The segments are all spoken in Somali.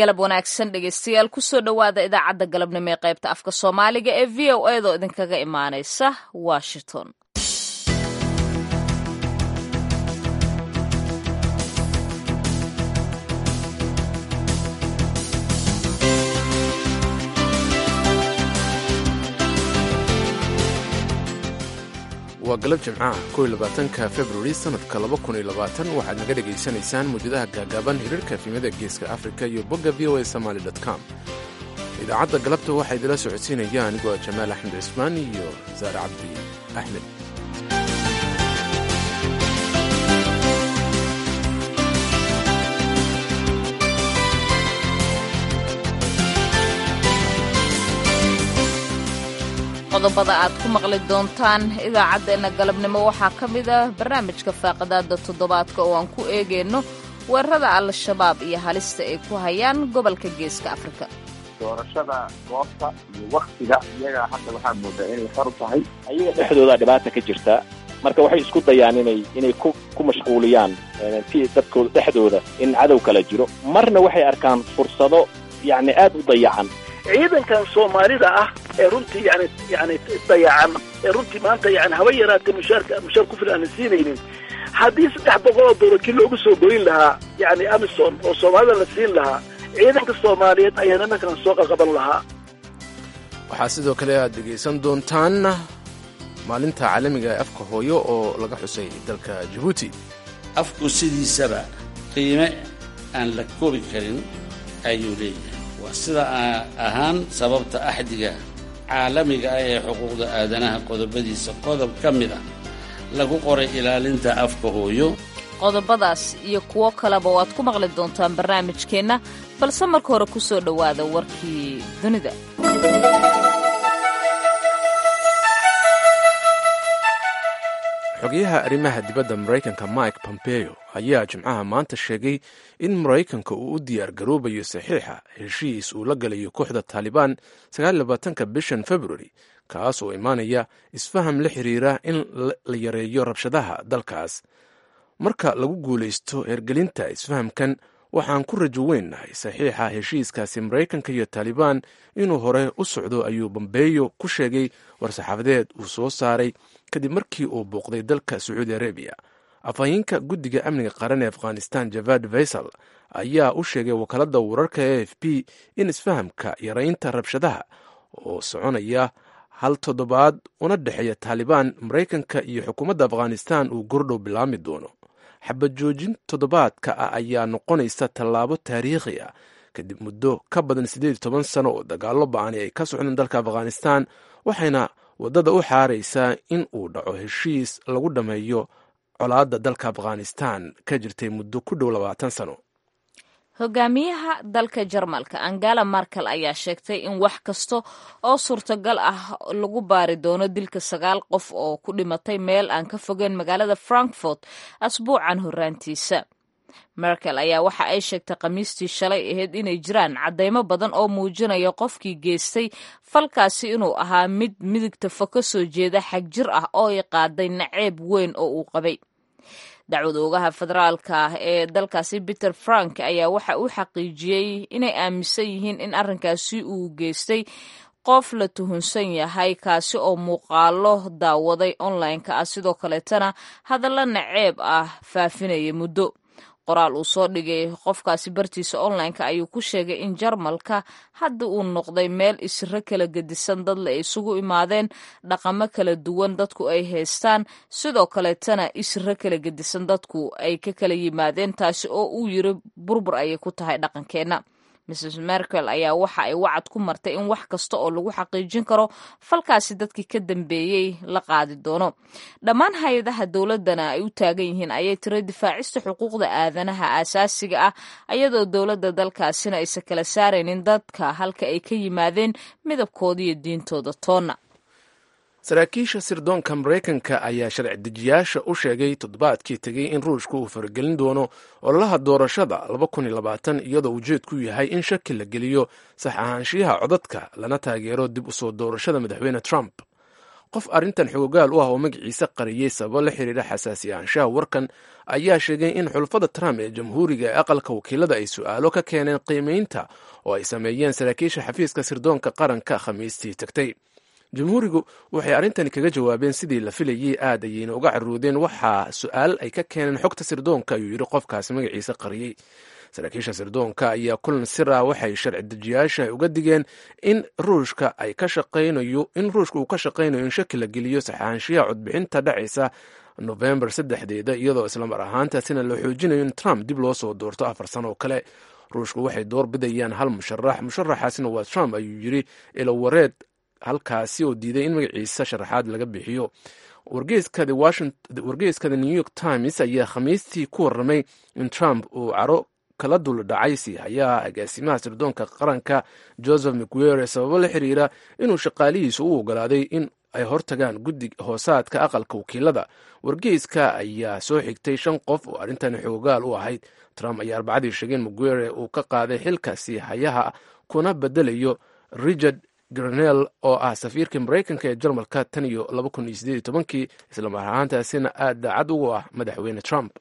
galab wanaagsan dhegeystayaal kusoo dhowaada idaacadda galabnimo ee qaybta afka soomaaliga ee v o edaoo idinkaga imaanaysa washington waa galab jimcaha kow iyo labaatanka februari sannadka laba kun iyo labaatan waxaad naga dhegaysanaysaan muwjadaha gaagaaban hiriirka efimada geeska afrika iyo bogga v o a somaali com idaacadda galabta waxaa idila socodsiinaya anigoo jamaal axmed cismaan iyo saare cabdi axmed qodobada aad ku maqli doontaan idaacaddeenna galabnimo waxaa ka mid ah barnaamijka faaqidaada toddobaadka oo aan ku eegayno weerarada al-shabaab iyo halista ay ku hayaan gobolka geeska afrika doorashada goobta iyo waktiga iyaga hadda waxaa moodaa inay xor tahay ayaga dhexdooda dhibaata ka jirta marka waxay isku dayaan inay inay ku ku mashquuliyaan si dadkooda dhexdooda in cadow kala jiro marna waxay arkaan fursado yacni aad u dayacan ciidankan soomaalida ah ee runtii yani yani dayacan ee runtii maanta yani haba yaraatee mushaarka mushaar ku filan aan siinaynin haddii saddex boqol oo doolar kii loogu soo goyn lahaa yani amison oo soomaalida la siin lahaa ciidanka soomaaliyeed ayaa nimankan soo qaqaban lahaa waxaa sidoo kale aad dhegaysan doontaan maalinta caalamiga ee afka hooyo oo laga xusay dalka jabuuti afku sidiisaba qiime aan la koobi karin ayuu leeyahay waa sida ahaan sababta axdiga caalamiga ah ee xuquuqda aadanaha qodobadiisa qodob ka mid ah lagu qoray ilaalinta afka hooyo qodobadaas iyo kuwo kaleba waad ku maqli doontaan barnaamijkeenna balse marka hore ku soo dhowaada warkii dunida xogayaha arrimaha dibadda maraykanka mike pompeo ayaa jimcaha maanta sheegay in maraykanka uu u diyaar garoobayo saxiixa heshiis uu la galayo kooxda taalibaan sagaalabaatanka bishan februari kaas oo imaanaya isfaham la xiriira in la yareeyo rabshadaha dalkaas marka lagu guulaysto hergelinta isfahamkan waxaan ku rajo weynahay saxiixa heshiiskaasi maraykanka iyo taalibaan inuu hore u socdo ayuu bombeyo ku sheegay war-saxaafadeed uu soo saaray kadib markii uu booqday dalka sacuudi arabiya afhayeenka guddiga amniga qaran ee afghanistan javad faysal ayaa u sheegay wakaaladda wararka e f b in isfahamka yaraynta rabshadaha oo soconaya hal toddobaad una dhexeeya taalibaan maraykanka iyo xukuumadda afghanistan uu gordhow bilaami doono xabad joojin toddobaadka ah ayaa noqonaysa tallaabo taariikhi ah kadib muddo ka badan siddeed iyo toban sano oo dagaallo ba-ani ay ka socdeen dalka afghanistan waxayna waddada u xaaraysaa in uu dhaco heshiis lagu dhammeeyo colaadda dalka afghanistan ka jirtay muddo ku dhow labaatan sano hogaamiyaha dalka jarmalka angela markel ayaa sheegtay in wax kasta oo suurtagal ah lagu baari doono dilka sagaal qof oo ku dhimatay meel aan ka fogeyn magaalada frankfort asbuucan horaantiisa merkel ayaa waxa ay sheegtay khamiistii shalay ahayd inay jiraan caddaymo badan oo muujinaya qofkii geystay falkaasi inuu ahaa mid midigta fo ka soo jeeda xag jir ah oo ay qaaday naceeb weyn oo uu qabay dacwad oogaha federaalka ah ee dalkaasi peter frank ayaa waxa uu xaqiijiyey inay aaminsan yihiin in arrinkaasi uu geystay qof la tuhunsan yahay kaasi oo muuqaalo daawaday online-ka ah sidoo kaleetana hadalla naceeb ah faafinaya muddo qoraal uu soo dhigay qofkaasi bartiisa online-ka ayuu ku sheegay in jarmalka hadda uu noqday meel isiro kala gedisan dadle ay isugu imaadeen dhaqamo kala duwan dadku ay haystaan sidoo kaleetana isiro kala gedisan dadku ay ka kala yimaadeen taasi oo uu yiri burbur ayay ku tahay dhaqankeenna mrs merkel ayaa waxa ay wacad ku martay in wax kasta oo lagu xaqiijin karo falkaasi dadkii ka dambeeyey la qaadi doono dhammaan hay-adaha dowladdana ay u taagan yihiin ayay tiri difaacista xuquuqda aadanaha aasaasiga ah ayadoo dowladda dalkaasina aysan kala saaraynin dadka halka ay ka yimaadeen midabkooda iyo diintooda toonna saraakiisha sirdoonka maraykanka ayaa sharci dejiyaasha u sheegay toddobaadkii tegey in ruushka uu faragelin doono ololaha doorashada iyadoo ujeedku yahay in shaki la geliyo sax ahaanshiyaha codadka lana taageero dib u soo doorashada madaxweyne trump qof arrintan xoogaal u ah oo magaciisa qariyey sababo la xiriira xasaasi ahaanshaha warkan ayaa sheegay in xulfada trump ee jamhuuriga ee aqalka wakiilada ay su-aalo ka keeneen qiimeynta oo ay sameeyeen saraakiisha xafiiska sirdoonka qaranka khamiistii tagtay jamhuurigu waxay arrintani kaga jawaabeen sidii la filayey aad ayayna uga caruudeen waxaa su-aal ay ka keeneen xogta sirdoonka ayuu yidhi qofkaasi magaciisa qariyey saraakiisha sirdoonka ayaa kulan sir ah waxay sharci dejiyaasha uga digeen in ruushka ay ka shaqaynayo in ruushka uu ka shaqaynayo in shaki la geliyo saxaanshiyaha codbixinta dhacaysa nofembar saddexdeeda iyadoo islamar ahaantaasina la xoojinayo in trump dib loo soo doorto afar sano oo kale ruushku waxay door bidayaan hal musharax musharaxaasina waa trump ayuu yidhi ilawareed halkaasi oo diiday in magaciisa sharaxaad laga bixiyo wargeyska the new york times ayaa khamiistii ku warramay in trump uu caro kala dul dhacay siihayaha agaasimaha sirdoonka qaranka joseph mcguere sababo la xiriira inuu shaqaalihiisa u ogolaaday in ay hortagaan guddi hoosaadka aqalka wakiilada wargeyska ayaa soo xigtay shan qof oo arrintan xoogaal u ahayd trump ayaa arbacadii sheegay in mcguere uu ka qaaday xilka siihayaha kuna bedelayo richard granel oo ah safiirka maraykanka ee jarmalka tan iyo laba kun iyo sideed iyo tobankii islamar ahaantaasina aad daacad ugu ah madaxweyne trump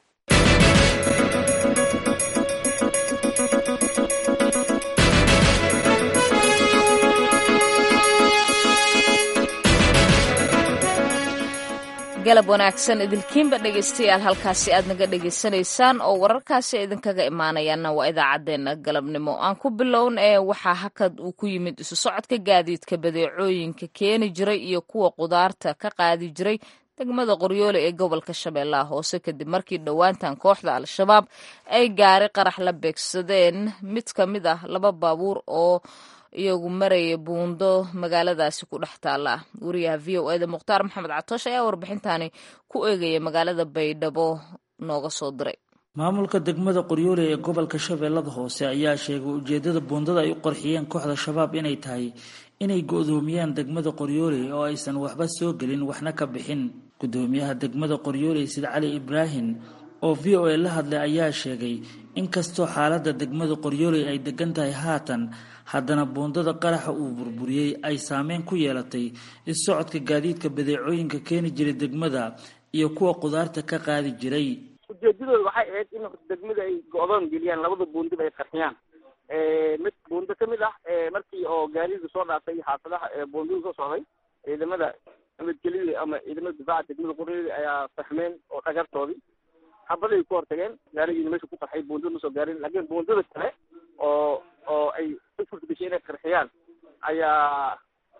galab wanaagsan idilkiinba dhegaystayaal halkaasi aad naga dhegaysanaysaan oo wararkaasi idinkaga imaanayaanna waa idaacaddeenna galabnimo aan ku bilown ee waxaa hakad uu ku yimid isu socodka gaadiidka badeecooyinka keeni jiray iyo kuwa qudaarta ka qaadi jiray degmada qoryoole ee gobolka shabeellaha hoose kadib markii dhowaantan kooxda al-shabaab ay gaari qarax la beegsadeen mid ka mid ah laba baabuur oo iyagu maraya buundo magaaladaasi ku dhex taalla wariyaha v o eda mukhtaar maxamed catoosh ayaa warbixintani ku eegaya magaalada baydhabo nooga soo diray maamulka degmada qoryoole ee gobolka shabeellada hoose ayaa sheegay ujeedada buundada ay u qarxiyeen kooxda shabaab inay tahay inay go-doomiyaan degmada qoryoole oo aysan waxba soo gelin waxna ka bixin gudoomiyaha degmada qoryoole sid cali ibraahim oo v o a la hadlay ayaa sheegay inkastoo xaaladda degmada qoryoole ay degan tahay haatan haddana buundada qaraxa uu burburiyey ay saameyn ku yeelatay is-socodka gaadiidka badeecooyinka keeni jiray degmada iyo kuwa qudaarta ka qaadi jiray ujeedadooda waxay ahayd in degmada ay go-doon geliyaan labada buundiba ay qarxiyaan mid buundo ka mid ah markii oo gaariga soo dhaafay xaafadaha buundada soo socday ciidamada nabadgelyada ama ciidamada difaaca degmada qoryoole ayaa fahmeen oo dhagartoodii xabaday ku hortageen gaarigiina meesha ku qarxay buundada ma soo gaarin laakiin buundada kale oo oo ay u suurtagashay inay qarxiyaan ayaa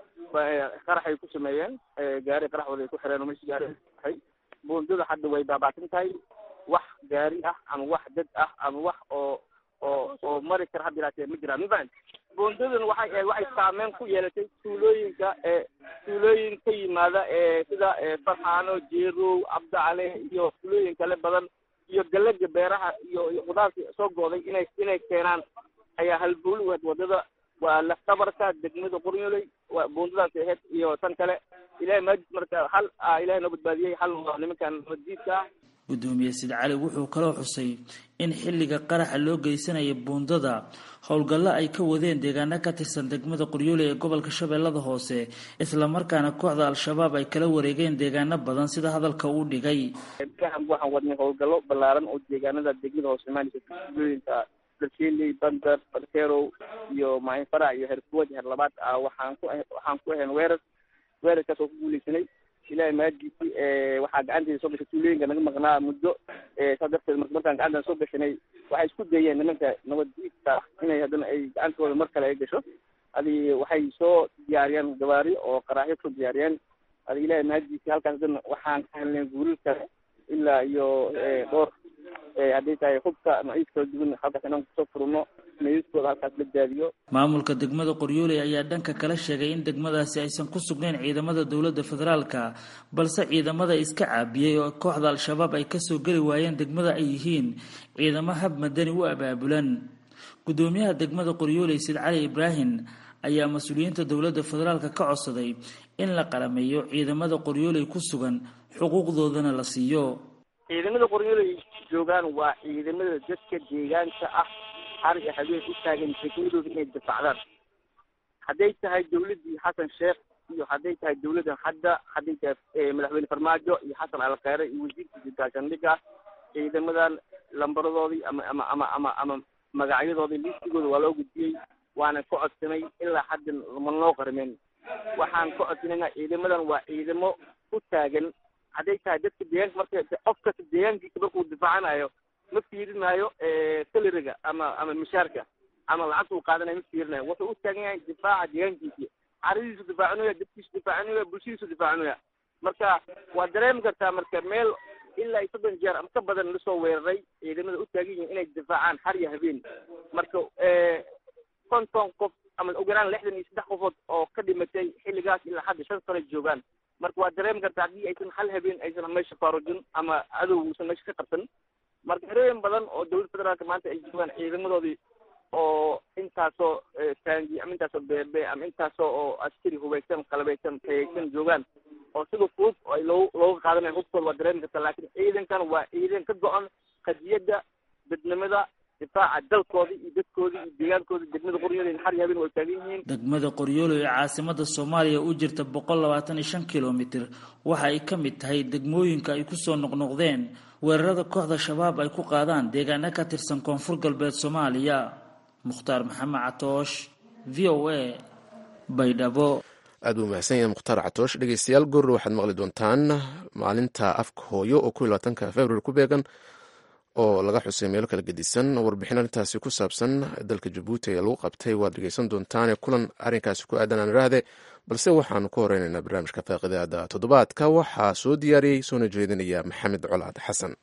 qaraxay ku sameeyeen gaari qaraxooda ay ku xireen oo meesha gaari qarxay buundada hadda way baabaatin tahay wax gaari ah ama wax dad ah ama wax oo oo oo mari kara hadda ilaatee ma jiraan mafahant buundadan waxay waxay saameyn ku yeelatay tuulooyinka ee tuulooyin ka yimaada ee sida farxaano jeerow cabdicale iyo tuulooyin kale badan iyo galaga beeraha iyo iyo qudaarta soo gooday inay inay keenaan ayaa halbowli waad wadada waa laftabarka degmada qoryooley waa buundadaas ahayd iyo tan kale ilahay maajid marka hal ilahay noo badbaadiyey hal waa nimankan nabaddiidka ah gudoomiye sid cali wuxuu kaloo xusay in xilliga qaraxa loo geysanaya buundada howlgallo ay ka wadeen deegaano ka tirsan degmada qoryoole ee gobolka shabeellada hoose islamarkaana kooxda al-shabaab ay kala wareegeen deegaano badan sida hadalka uu dhigay waxaan wadnay howlgallo ballaaran oo deegaanada degmada hoose imaanaysa tuulooyinka darshiley bandar barkerow iyo maahin farac iyo herkuwad heer labaad ah waxaan ku waxaan ku ahayn weerar weerarkaas oo ku guuleysanay ilahay maadiisi waxaa gacanteeda soo gashay tuulooyinka naga maqnaa muddo saas darteed marka markaan gacantan soo gashanay waxay isku dayeen nimanka nabaddiidka inay haddana ay gacantooda mar kale ay gasho adi waxay soo diyaariyeen gabaari oo qaraaxyo kusoo diyaariyeen adi ilahay maadiisi halkaas haddana waxaan ka helnay guuril kale ilaa iyo dhowr hadday tahay hubka noocyis kala duwan halkaas inaan kusoo furno meydadkooda halkaas la daadiyo maamulka degmada qoryooley ayaa dhanka kala sheegay in degmadaasi aysan ku sugnayn ciidamada dowladda federaalka balse ciidamada iska caabiyey oo kooxda al-shabaab ay kasoo geli waayeen degmada ay yihiin ciidamo hab madani u abaabulan gudoomiyaha degmada qoryooley sid cali ibraahim ayaa mas-uuliyiinta dowladda federaalka ka codsaday in la qalameeyo ciidamada qoryooley ku sugan xuquuqdoodana la siiyo ciidamada qoryooley joogaan waa ciidamada dadka deegaanka ah har iyo habeen u taagan degmadooda inay difacdaan hadday tahay dawladdii xasan sheekh iyo hadday tahay dawladdan hadda hadday tahay madaxweyne farmaajo iyo xasan alkheyre iyo wasiirkiisa gaashaandhigga ciidamadan lambaradoodii ama ama ama ama ama magacyadoodii listigooda waa loo gudbiyey waana ka codsanay ilaa hadda ma noo qarmeen waxaan ka codsanayna ciidamadan waa ciidamo ku taagan hadday tahay dadka deegaanka marka qof kasta deegaankiisa markuu difaacanayo ma fiirinayo salariga ama ama mishaarka ama lacagta uu qaadanayo ma fiirinayo wuxuu u taagan yahay difaaca deegaankiisi caradiisu difaacinaya dadkiisu difaacinaya bulshadiisu difaacinaya marka waa dareemi kartaa marka meel ilaa iyo soddon jeer ama ka badan lasoo weeraray ciidamada u taagan yihiin inay difaacaan har iyo habeen marka konton qof ama ugu yaraan lixdan iyo saddex qofood oo ka dhimatay xilligaas ilaa hadda shan sano joogaan marka waa dareemi kartaa haddii aysan hal habeen aysan meesha faarujin ama cadow uusan meesha ka qabsan marka harooyin badan oo dowladda federaalka maanta ay joogaan ciidamadoodii oo intaasoo taangi ama intaasoo beebe ama intaasoo oo askari hubaysan qalabeysan tayaysan joogaan oo sida fudud oo ay loo looga qaadanayo hubkooda waa dareemi kartaa laakiin ciidankan waa ciidan ka go-an qadiyadda dadnimada difaaca dalkoodii iyo dadkoodii iyo deegaankoodii degmada qoryooley har iyo habeen way taagan yihiin degmada qoryoolo ee caasimada soomaaliya u jirta boqol labaatan iyo shan kilomitir waxa ay ka mid tahay degmooyinka ay kusoo noqnoqdeen weerarada kooxda shabaab ay ku qaadaan deegaano ka tirsan koonfur galbeed soomaaliya mukhtaar maxamed catoosh v o a baydhabo aad buu mahadsan yahay mukhtaar catoosh dhegeystayaal goor waxaad maqli doontaan maalinta afka hooyo oo kow iyo labaatanka february ku beegan oo laga xusay meelo kala gedisan warbixin arrintaasi ku saabsan dalka jabuuti ee lagu qabtay waad dhegeysan doontaane kulan arrinkaasi ku aadan aan iraahde balse waxaanu ka horeynaynaa barnaamijka faaqidaada toddobaadka waxaa soo diyaariyey soona jeedinaya maxamed colaad xasan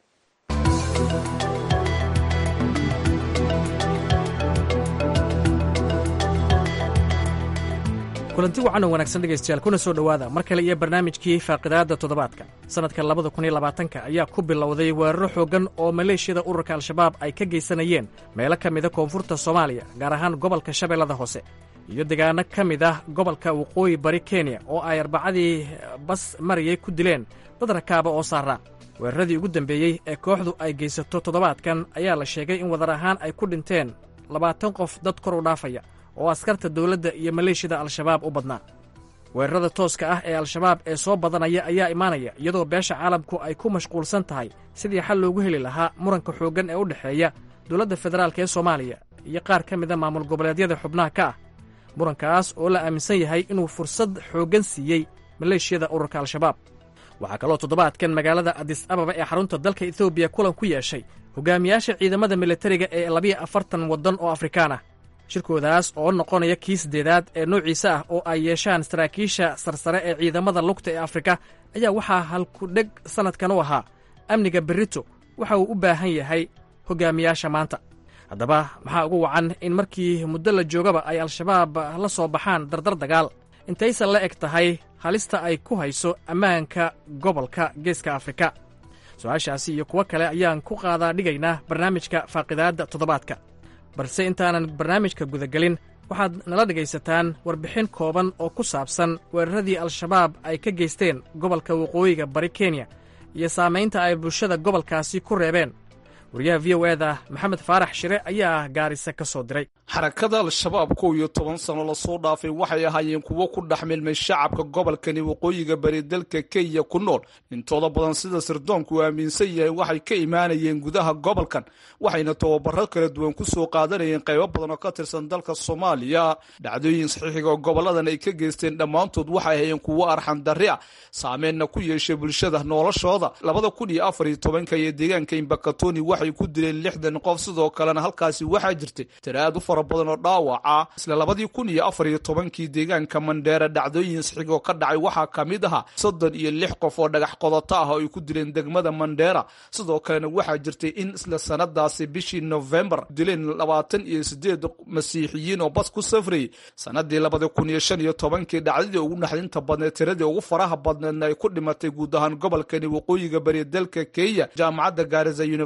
kulanti wacan oo wanaagsan dhegaystayaal kuna soo dhowaada mar kale iyo barnaamijkii faaqidaadda toddobaadka sannadka labada kun iyo labaatanka ayaa ku bilowday weeraro xooggan oo maleeshiyada ururka al-shabaab ay ka geysanayeen meelo ka mida koonfurta soomaaliya gaar ahaan gobolka shabeellada hoose iyo deegaano ka mid ah gobolka waqooyi bari kenya oo ay arbacadii bas marayay ku dileen dad rakaaba oo saaraa weeraradii ugu dambeeyey ee kooxdu ay geysato toddobaadkan ayaa la sheegay in wadar ahaan ay ku dhinteen labaatan qof dad kor u dhaafaya oo askarta dowladda iyo maleeshiyada al-shabaab u badnaa weerarada tooska ah ee al-shabaab ee soo badanaya ayaa imaanaya iyadoo beesha caalamku ay ku mashquulsan tahay sidii xal loogu heli lahaa muranka xooggan ee u dhexeeya dowladda federaalk ee soomaaliya iyo qaar ka mida maamul goboleedyada xubnaha ka ah murankaas oo la aaminsan yahay inuu fursad xooggan siiyey maleeshiyada ururka al-shabaab waxaa kaloo toddobaadkan magaalada adis ababa ee xarunta dalka etoobiya kulan ku yeeshay hogaamiyaasha ciidamada militariga ee labiyo afartan waddan oo afrikaan ah shirkoodaas oo noqonaya kii siddeedaad ee noociisa ah oo ay yeeshaan saraakiisha sarsare ee ciidamada lugta ee afrika ayaa waxaa halkudheg sannadkan u ahaa amniga berrito waxa uu u baahan yahay hogaamiyaasha maanta haddaba maxaa ugu wacan in markii muddo la joogaba ay al-shabaab la soo baxaan dardar dagaal intaysan la eg tahay halista ay ku hayso ammaanka gobolka geeska afrika su-aashaasi iyo kuwo kale ayaan ku qaadaa dhigaynaa barnaamijka faaqidaadda toddobaadka balse intaanan barnaamijka gudagelin waxaad nala dhegaysataan warbixin kooban oo ku saabsan weeraradii al-shabaab ay ka geysteen gobolka waqooyiga bari kenya iyo saamaynta ay bulshada gobolkaasi ku reebeen wariyaha v o eda maxamed faarax shire ayaa gaarisa ka soo diray xarakada al-shabaab kow iyo toban sano lasoo dhaafay waxay ahaayeen kuwo ku dhex milmay shacabka gobolkani waqooyiga bari dalka kenya ku nool intooda badan sida sirdoonku uu aaminsan yahay waxay ka imaanayeen gudaha gobolkan waxayna tababaro kala duwan ku soo qaadanayeen qaybo badan oo ka tirsan dalka soomaaliya dhacdooyin saxiixiga oo goboladan ay ka geysteen dhammaantood waxay ahaayeen kuwo arxan darri ah saameenna ku yeeshay bulshada noloshooda labada kun iyo afar iyo tobanka iyo deegaanka imbakatoni waxay ku dileen lixdan qof sidoo kalena halkaasi waxaa jirtay tiraad u fara badan oo dhaawaca isla labadii kun iyo afar iyo tobankii deegaanka mandheera dhacdooyin saxiig oo ka dhacay waxaa ka mid ahaa soddon iyo lix qof oo dhagax qodato ah oo ay ku dileen degmada mandheera sidoo kalena waxaa jirtay in isla sanadaasi bishii novembar dileen labaatan iyo sideed masiixiyiin oo bas ku safrayay sanadii labada kun iyo shan iyo tobankii dhacdadii ugu naxdinta badneed tiradii ugu faraha badneedna ay ku dhimatay guud ahaan gobolkani waqooyiga bari dalka kenya jaamacadda gaarisa university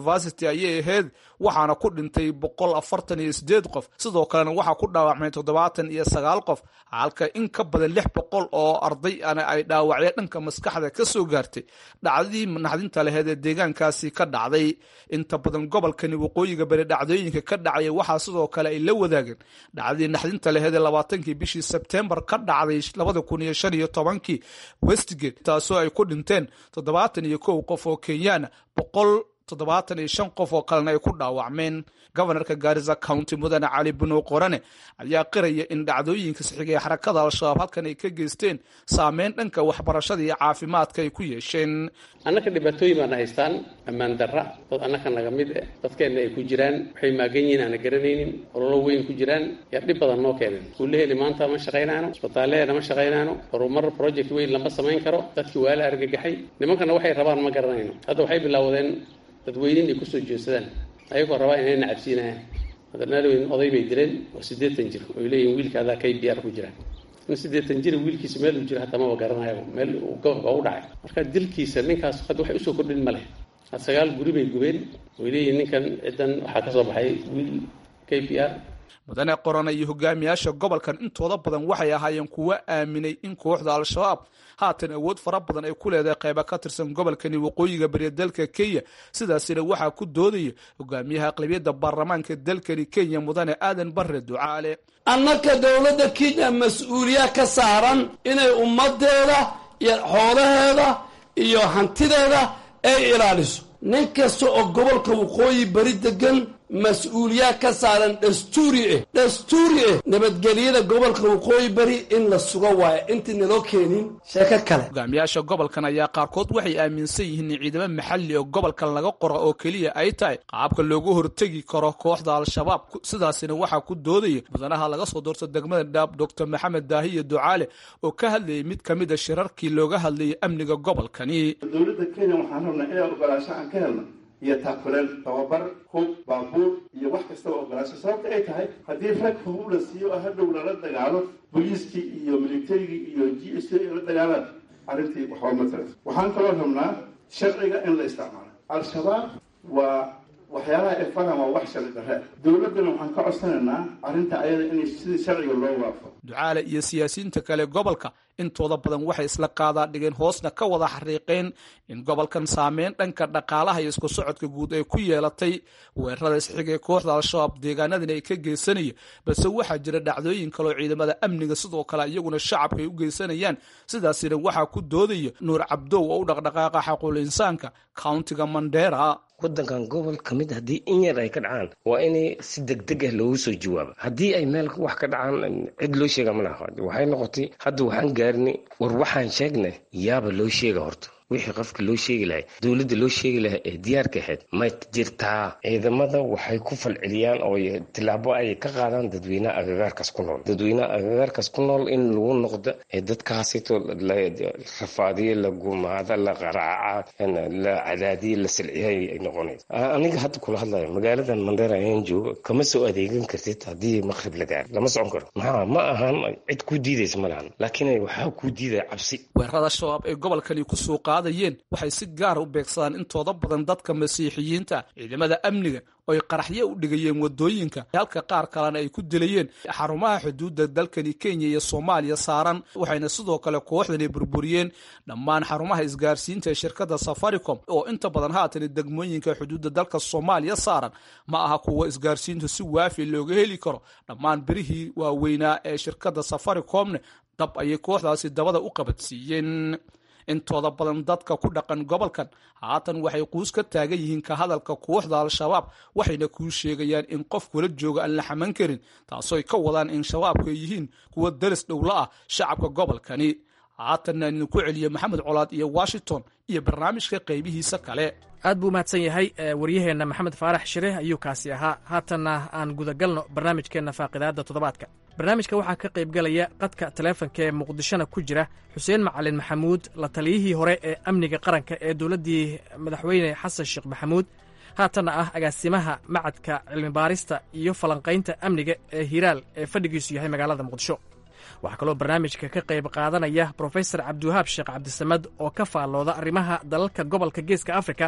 afartii ayay ahayd waxaana ku dhintay boqol afartan iyo sideed qof sidoo kalena waxaa ku dhaawacmay toddobaatan iyo sagaal qof halka in ka badan lix boqol oo arday ana ay dhaawacya dhanka maskaxda ka soo gaartay dhacdadii naxdinta laheed ee deegaankaasi ka dhacday inta badan gobolkani waqooyiga bari dhacdooyinka ka dhacaya waxaa sidoo kale ay la wadaageen dhacdadii naxdinta laheed ee labaatankii bishii sebtembar ka dhacday labada kun iyo shan iyo tobankii westgate taasoo ay ku dhinteen toddobaatan iyo kow qof oo kenyaana boqol toddobaatan iyo shan qof oo kalena ay ku dhaawacmeen gobanarka gaarisa county mudane cali bunow qorane ayaa qiraya in dhacdooyinka sixiga ee xarakada al-shabaab halkan ay ka geysteen saameyn dhanka waxbarashada iyo caafimaadka ay ku yeesheen annaka dhibaatooyin baana haystaan ammaan darra dad annaka naga mid eh dadkeenna ay ku jiraan waxay maagan yihiin aana garanaynin ololo weyn ku jiraan yaa dhib badan noo keeneen iskuullaheeni maanta ma shaqaynaano isbitaalleheena ma shaqaynaano horumar project weyn lama samayn karo dadkii waa la argagaxay nimankana waxay rabaan ma garanayno hadda waxay bilowdeen dadweynin ay kusoo jeedsadaan ayagoo rabaa inay nacabsiinayaan madaweyn oday bay dileen oo siddeetan jir oy leeyihin wiilka adaa k b r ku jira in siddeetan jir wiilkiisa meel uu jiro hataa maba garanayaba meel uu gobolka u dhacay marka dilkiisa ninkaas hadda waxay usoo kordhin ma leh had sagaal guri bay gubeen oy leeyihin ninkan ciddan waxaa ka soo baxay wiil k b r mudane qorana iyo hogaamiyaasha gobolkan intooda badan waxay ahaayeen kuwo aaminay in kooxda al-shabaab haatan awood fara badan ay ku leedahay qayba ka tirsan gobolkani waqooyiga bariya dalka kenya sidaasina waxaa ku doodaya hogaamiyaha aqlabiyadda baarlamaanka dalkani kenya mudane aadan bare ducaale annaka dowladda kenya mas-uuliya ka saaran inay ummadeeda iyo xoolaheeda iyo hantideeda ay ilaaliso nin kasta oo gobolka waqooyi bari degan mas-uuliyaa ka saaran dastuuri ah dastuuri ah nabadgelyada gobolka waqooyi bari in la sugo waayo intii naloo keenin sheeko kale hogaamiyaasha gobolkan ayaa qaarkood waxay aaminsan yihiin in ciidamo maxalli oo gobolkan laga qoro oo keliya ay tahay qaabka loogu hortegi karo kooxda al-shabaab sidaasina waxaa ku doodaya mudanaha laga soo doorto degmada dhaab doctor maxamed daahiye ducaale oo ka hadlayay mid ka mid a shirarkii looga hadlayay amniga gobolkani dowladda kenya waxaan rabnaa inaan ogolaasho aan ka helno iyo taakuleen tababar hub baabuur iyo wax kastaba ogolaasho sababta ay tahay haddii rag hub la siiyo oo hadhow lala dagaalo booliiskii iyo militarigii iyo g s t la dagaalaan arrintii waxba ma taras waxaan kaloo rabnaa sharciga in la isticmaalo al-shabaab waa waxyaalaha ay faran waa wax sharci darre dowladdana waxaan ka codsanaynaa arrinta ayada in sidii sharciga loo waafo ducaale iyo siyaasiyiinta kale gobolka intooda badan waxay isla qaadaa dhigeen hoosna ka wada xariiqeen in gobolkan saameyn dhanka dhaqaalaha iyo isku socodka guud ay ku yeelatay weerarada isxiga ee kooxda al-shabaab deegaanadan ay ka geysanaya balse waxaa jira dhacdooyin kaleo ciidamada amniga sidoo kale iyaguna shacabka ay u geysanayaan sidaasina waxaa ku doodaya nuur cabdow oo u dhaqdhaqaaqa xaquul insaanka countiga mandera wadankan gobol ka mid haddii in yar ay ka dhacaan waa inay si degdeg ah loogu soo jawaaba haddii ay meel wax ka dhacaan cid loo sheega ma laha waxay noqotay hadda waxaan gaarinay war waxaan sheegnay yaaba loo sheega horta wixii qofka loo sheegi lahay dowladda loo sheegi lahay ee diyaarka ahayd ma jirtaa ciidamada waxay ku falceliyaan oo tilaabo ay ka qaadaan dadweynaha agagaarkaas ku nool dadweynaha agagaarkaas ku nool in lagu noqdo ee dadkaasito la rafaadiyo la gumaada la qaraaca la cadaadiyo la silciya ay noqonayso aniga hadda kula hadlayo magaaladan mandera ayaan joogo kama soo adeegan kartid haddii maqrib la gaaro lama socon karo maxaa ma ahan cid ku diidaysa ma lahan laakiin waxaa ku diidaya cabsi weerarada shabaab ee gobolkani kusoo qaadayeen waxay si gaara u beegsadaan intooda badan dadka masiixiyiinta ciidamada amniga oy qaraxyo u dhigayeen wadooyinka halka qaar kalena ay ku dilayeen xarumaha xuduudda dalkani kenya iyo soomaaliya saaran waxayna sidoo kale kooxdani burburiyeen dhammaan xarumaha isgaarsiinta ee shirkadda safaricom oo inta badan haatan degmooyinka xuduudda dalka soomaaliya saaran ma aha kuwa isgaarsiintu si waafi looga heli karo dhammaan birihii waaweynaa ee shirkadda safaricomne dab ayay kooxdaasi dabada u qabadsiiyeen intooda badan dadka ku dhaqan gobolkan haatan waxay quus ka taagan yihiin ka hadalka kooxda al-shabaab waxayna kuu sheegayaan in qof kula jooga aan la xaman karin taasooy ka wadaan in shabaabku ay yihiin kuwa daris dhowla ah shacabka gobolkani haatanna idinku celiya maxamed colaad iyo washington iyo barnaamijka qaybihiisa kale aad buu mahadsan yahay waryaheenna maxamed faarax shire ayuu kaasi ahaa haatanna aan gudagalno barnaamijkeenna faaqidaadda toddobaadka barnaamijka waxaa ka qaybgalaya qadka taleefanka ee muqdishona ku jira xuseen macalin maxamuud la taliyihii hore ee amniga qaranka ee dowladdii madaxweyne xasan sheekh maxamuud haatanna ah agaasimaha macadka cilmibaarista iyo falanqaynta amniga ee hiiraal ee fadhigiisu yahay magaalada muqdisho waxaa kaloo barnaamijka ka qayb qaadanaya brofesor cabdiwahaab sheekh cabdisamad oo ka faallooda arrimaha dalalka gobolka geeska afrika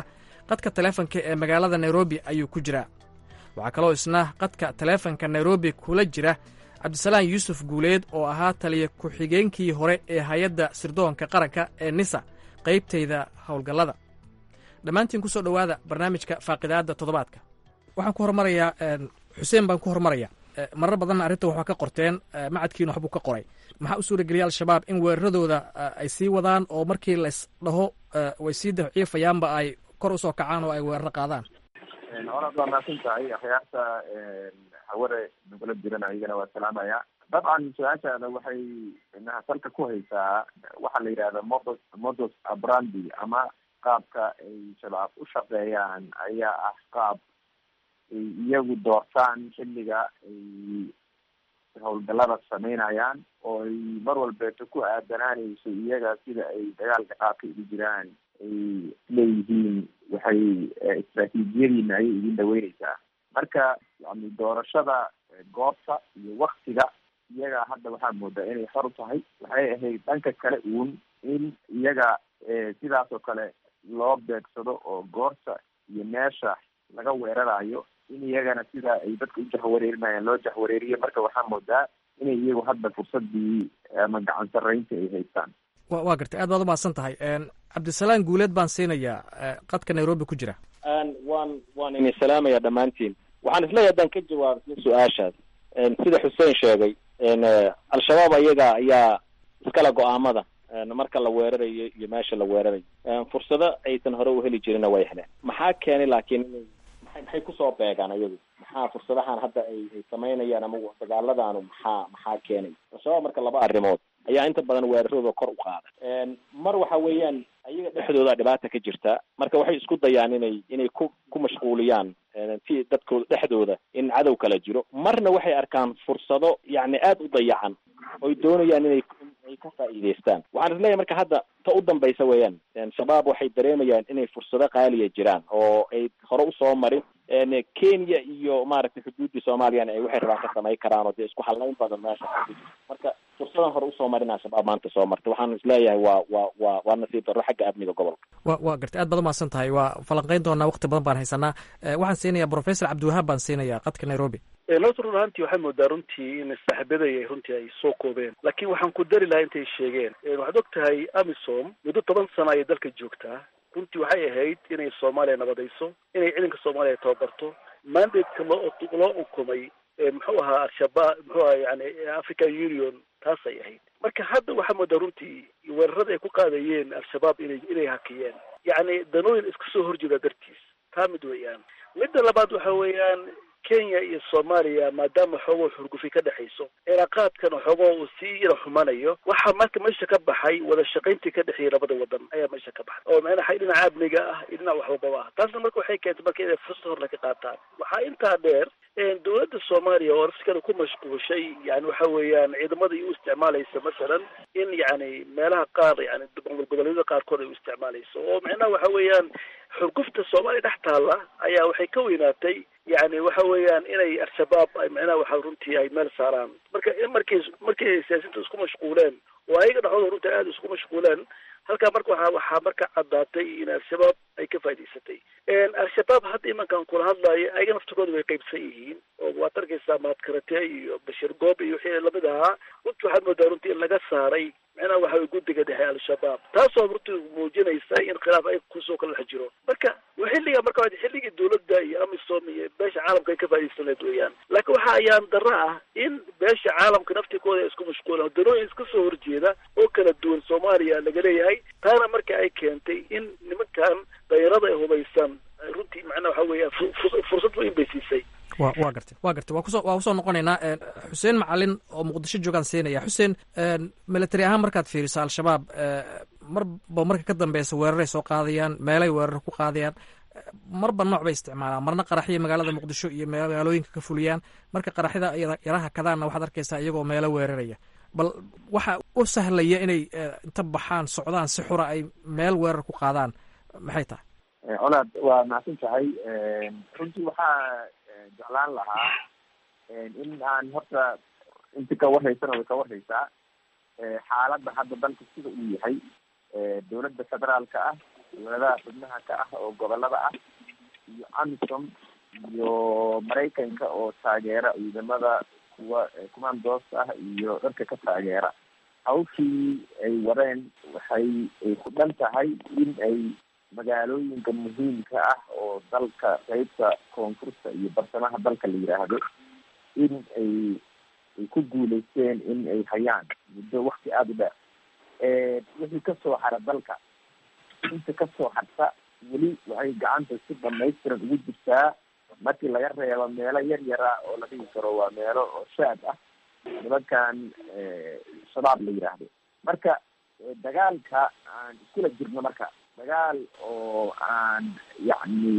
qadka taleefanka ee magaalada nairobi ayuu ku jiraa waxaa kaloo isna qadka taleefanka nairobi kula jira cabdisalaan yuusuf guuleed oo ahaa taliya ku-xigeenkii hore ee hay-adda sirdoonka qaranka ee nisa qaybtayda howlgallada dhammaantiin ku soo dhowaada barnaamijka faaqidaadda toddobaadka waxaan ku hormarayaa xuseen baan ku hormarayaa marar badanna arrinta waxaa ka qorteen macadkiina waxbuu ka qoray maxaa u suurageliyay al-shabaab in weeraradooda ay sii wadaan oo markii lays dhaho way sii daciifayaanba ay kor usoo kacaan oo ay weeraro qaadaan horaad waa mahadsan tahay akhyaarta haware nagula jiran ayagana waa salaamaya dabcan su-aashaada waxay salka ku haysaa waxaa la yidhahda modus modus abrandi ama qaabka ay shabaab u shaqeeyaan ayaa ah qaab ay iyagu doortaan xilliga ay howlgallada sameynayaan oo ay mar walbeeto ku aadanaanayso iyaga sida ay dagaalka qaabka ugu jiraan ay leeyihiin waxay istraatiijiyadiina ayay idin dhaweyneysaa marka yani doorashada goobta iyo waktiga iyaga hadda waxaa moodaa inay xor u tahay waxay ahayd dhanka kale uun in iyaga sidaas oo kale loo beegsado oo goorta iyo meesha laga weerarayo in iyagana sida ay dadka u jahwareerinayaan loo jahwareeriyo marka waxaa moodaa inay iyagu hadda fursadii ama gacan sarreynta ay haystaan wa waa gartay aad baad umahadsan tahay cabdisalaan guuleed baan siinayaa qadka nairobi ku jira waan waan idin salaamaya dhammaantiin waxaan isleeyahay haddaan ka jawaabo isla su-aashaas sida xuseen sheegay al-shabaab ayaga ayaa iskala go-aamada marka la weerarayo iyo meesha la weerarayo fursado aysan hore u heli jirinna way heleen maxaa keenay laakiin inay maxay maxay kusoo beegaan ayagu maxaa fursadahan hadda ay ay samaynayaan ama dagaaladaanu maxaa maxaa keenay al-shabaab marka laba arrimood ayaa inta badan weeraradooda kor u qaada mar waxa weeyaan ayaga dhexdooda dhibaata ka jirta marka waxay isku dayaan inay inay ku ku mashquuliyaan si dadkooda dhexdooda in cadow kala jiro marna waxay arkaan fursado yacni aada u dayacan oy doonayaan inay ay ka faa'iidaystaan waxaan isleeyahay marka hadda ta u dambaysa weeyaan shabaab waxay dareemayaan inay fursado qaaliya jiraan oo ay hore usoo marin kenya iyo maaragtay xuduuddii soomaaliyana ay waxay rabaan ka samayn karaan oo dee isku halayn badan meesha marka fursadan hore usoo marinaa shabaab maanta soo martay waxaan isleeyahay waa waa waa waa nasiib darro xagga amniga gobolka wa waa gartay aad baad umahadsan tahay waa falanqeyn doonaa waqti badan baan haysanaa waxaan siinayaa professor cabdiwahaab baan siinayaa qadka nairobi horta run ahaantii waxay moodaa runtii in saaxiibaday runtii ay soo koobeen laakiin waxaan ku dari lahaa intay sheegeen waxaad og tahay amisom muddo toban sano ayay dalka joogtaa runtii waxay ahayd inay soomaaliya nabadayso inay ciidanka soomaaliya tababarto mandateka loo loo ukumay muxuu ahaa al-shabaab muxuu aha yani african union taasay ahayd marka hadda waxaa moodaa runtii weerarada ay ku qaadayeen al-shabaab inay inay hakiyeen yacni danooyin iska soo horjeeda dartiis taa mid weeyaan midda labaad waxa weeyaan kenya iyo soomaaliya maadaama xoogoo xurgufi ka dhexayso cilaaqaadkan xoogoo uu sii yara xumanayo waxaa marka meesha ka baxay wada shaqayntii ka dhexeeyay labada wadan ayaa meesha ka baxay oo macnaha dhinaca amniga ah iyo dhinac waxwababa ah taasna marka waxay keentay marka inay fursad horle ka qaataan waxaa intaa dheer dowladda soomaaliya oo nafsikada ku mashquulshay yani waxa weeyaan ciidamada u isticmaalaysa masalan in yani meelaha qaar yani goboleedyada qaarkood ay u isticmaalayso oo macnaha waxa weeyaan xurgufta soomaaliya dhex taalla ayaa waxay ka weynaatay yani waxa weeyaan inay al-shabaab ay macnaha waxa runtii ay meel saaraan marka markay markay siyaasiinta isku mashquuleen oo ayaga dhexdooda runtii aada isku mashquuleen halkaa marka waxa waxaa marka caddaatay in al-shabaab ay ka faa'idaysatay al-shabaab hadda imankan kula hadlaayo ayaga naftigooda way qaybsan yihiin oo waad arkaysaa mahadkarate iyo bashir goob iyo wixii lamid ahaa runtii waxaad moodaa runtii in laga saaray macnaha waxa way guddiga dhexe al-shabaab taasoo runtii muujinaysa in khilaaf ay kusoo kala dhex jiro marka xilliga marka waa xilligii dowladda iyo amisom iyo beesha caalamka ay ka faa'idaysanayd weeyaan laakiin waxa ayaan darro ah in beesha caalamka naftikooda ay isku mashquulaan danooyin iska soo horjeeda oo kala duwan soomaaliya laga leeyahay taana marka ay keentay in nimankan dayarada ay hubaysan runtii macnaha waxa weeya fursad weyn bay siisay wa waa gartay waa gartay waa kuso waa kusoo noqonaynaa xuseen macalin oo muqdisho joogaan siinaya xuseen military ahaan markaad fiiriso al-shabaab marba marka ka dambeysa weeraray soo qaadayaan meelay weerar ku qaadayaan marba nooc bay isticmaalaan marna qaraxya magaalada muqdisho iyo magaalooyinka ka fuliyaan marka qaraxyada yaraha kadaanna waxaad arkaysaa iyagoo meelo weeraraya bal waxa u sahlaya inay inta baxaan socdaan si xura ay meel weerar ku qaadaan maxay tahay colaad waa macsan tahay runtii waxaa jeclaan lahaa in aan horta inti ka warhaysana way ka warhaysaa xaaladda hadda dalka sida uu yahay dowladda federaalka ah dowladaha xubnaha ka ah oo gobolada ah iyo amisom iyo maraykanka oo taageera ciidamada kuwa commandos ah iyo dharka ka taageera hawshii ay wadeen waxay ay ku dhan tahay in ay magaalooyinka muhiimka ah oo dalka qeybta koonfurta iyo bartamaha dalka la yidhaahdo in ay ay ku guuleysteen in ay hayaan muddo wakti aada u dheer wixii kasoo hara dalka inta kasoo harta weli waxay gacanta si dhamaystiran ugu jirtaa markii laga reebo meelo yar yara oo la dhigi karo waa meelo oo shaad ah nimankan shabaab la yidhaahdo marka dagaalka aan iskula jirno marka dagaal oo aan yacni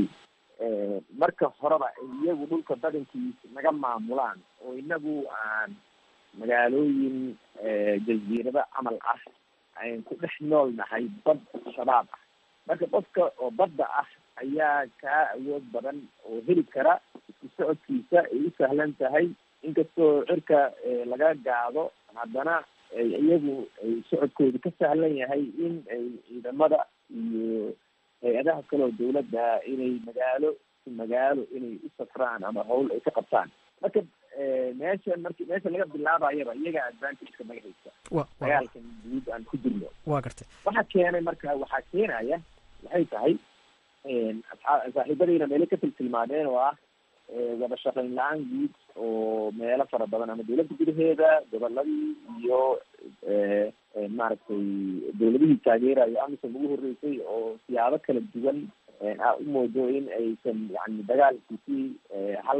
marka horeba iyagu dhulka badankiisa naga maamulaan oo inagu aan magaalooyin jaziirado camal ah ayn ku dhex nool nahay bad shabaab ah marka qofka oo badda ah ayaa kaa awood badan oo heli kara isku socodkiisa ay u sahlan tahay inkastoo cirka laga gaado haddana iyagu ay socodkooda ka sahlan yahay in ay ciidamada iyo hay-adaha kaleo dawladda inay magaalo magaalo inay u safraan ama hawl ay ka qabtaan marka meesha marki meesha laga bilaabayaba iyaga advantageka naga haysta dagaalkan guud aan ku jirno wa gartay waxa keenay marka waxaa keenaya waxay tahay saaxiibadayna meelo ka tiltilmaadeen oo ah wada shaqayn la-aan guud oo meelo fara badan ama dawladda gudaheeda goboladii iyo maaragtay dawladihii taageerayo amisom ugu horreysay oo siyaabo kala duwan a u moodo in aysan yani dagaalkiisii hal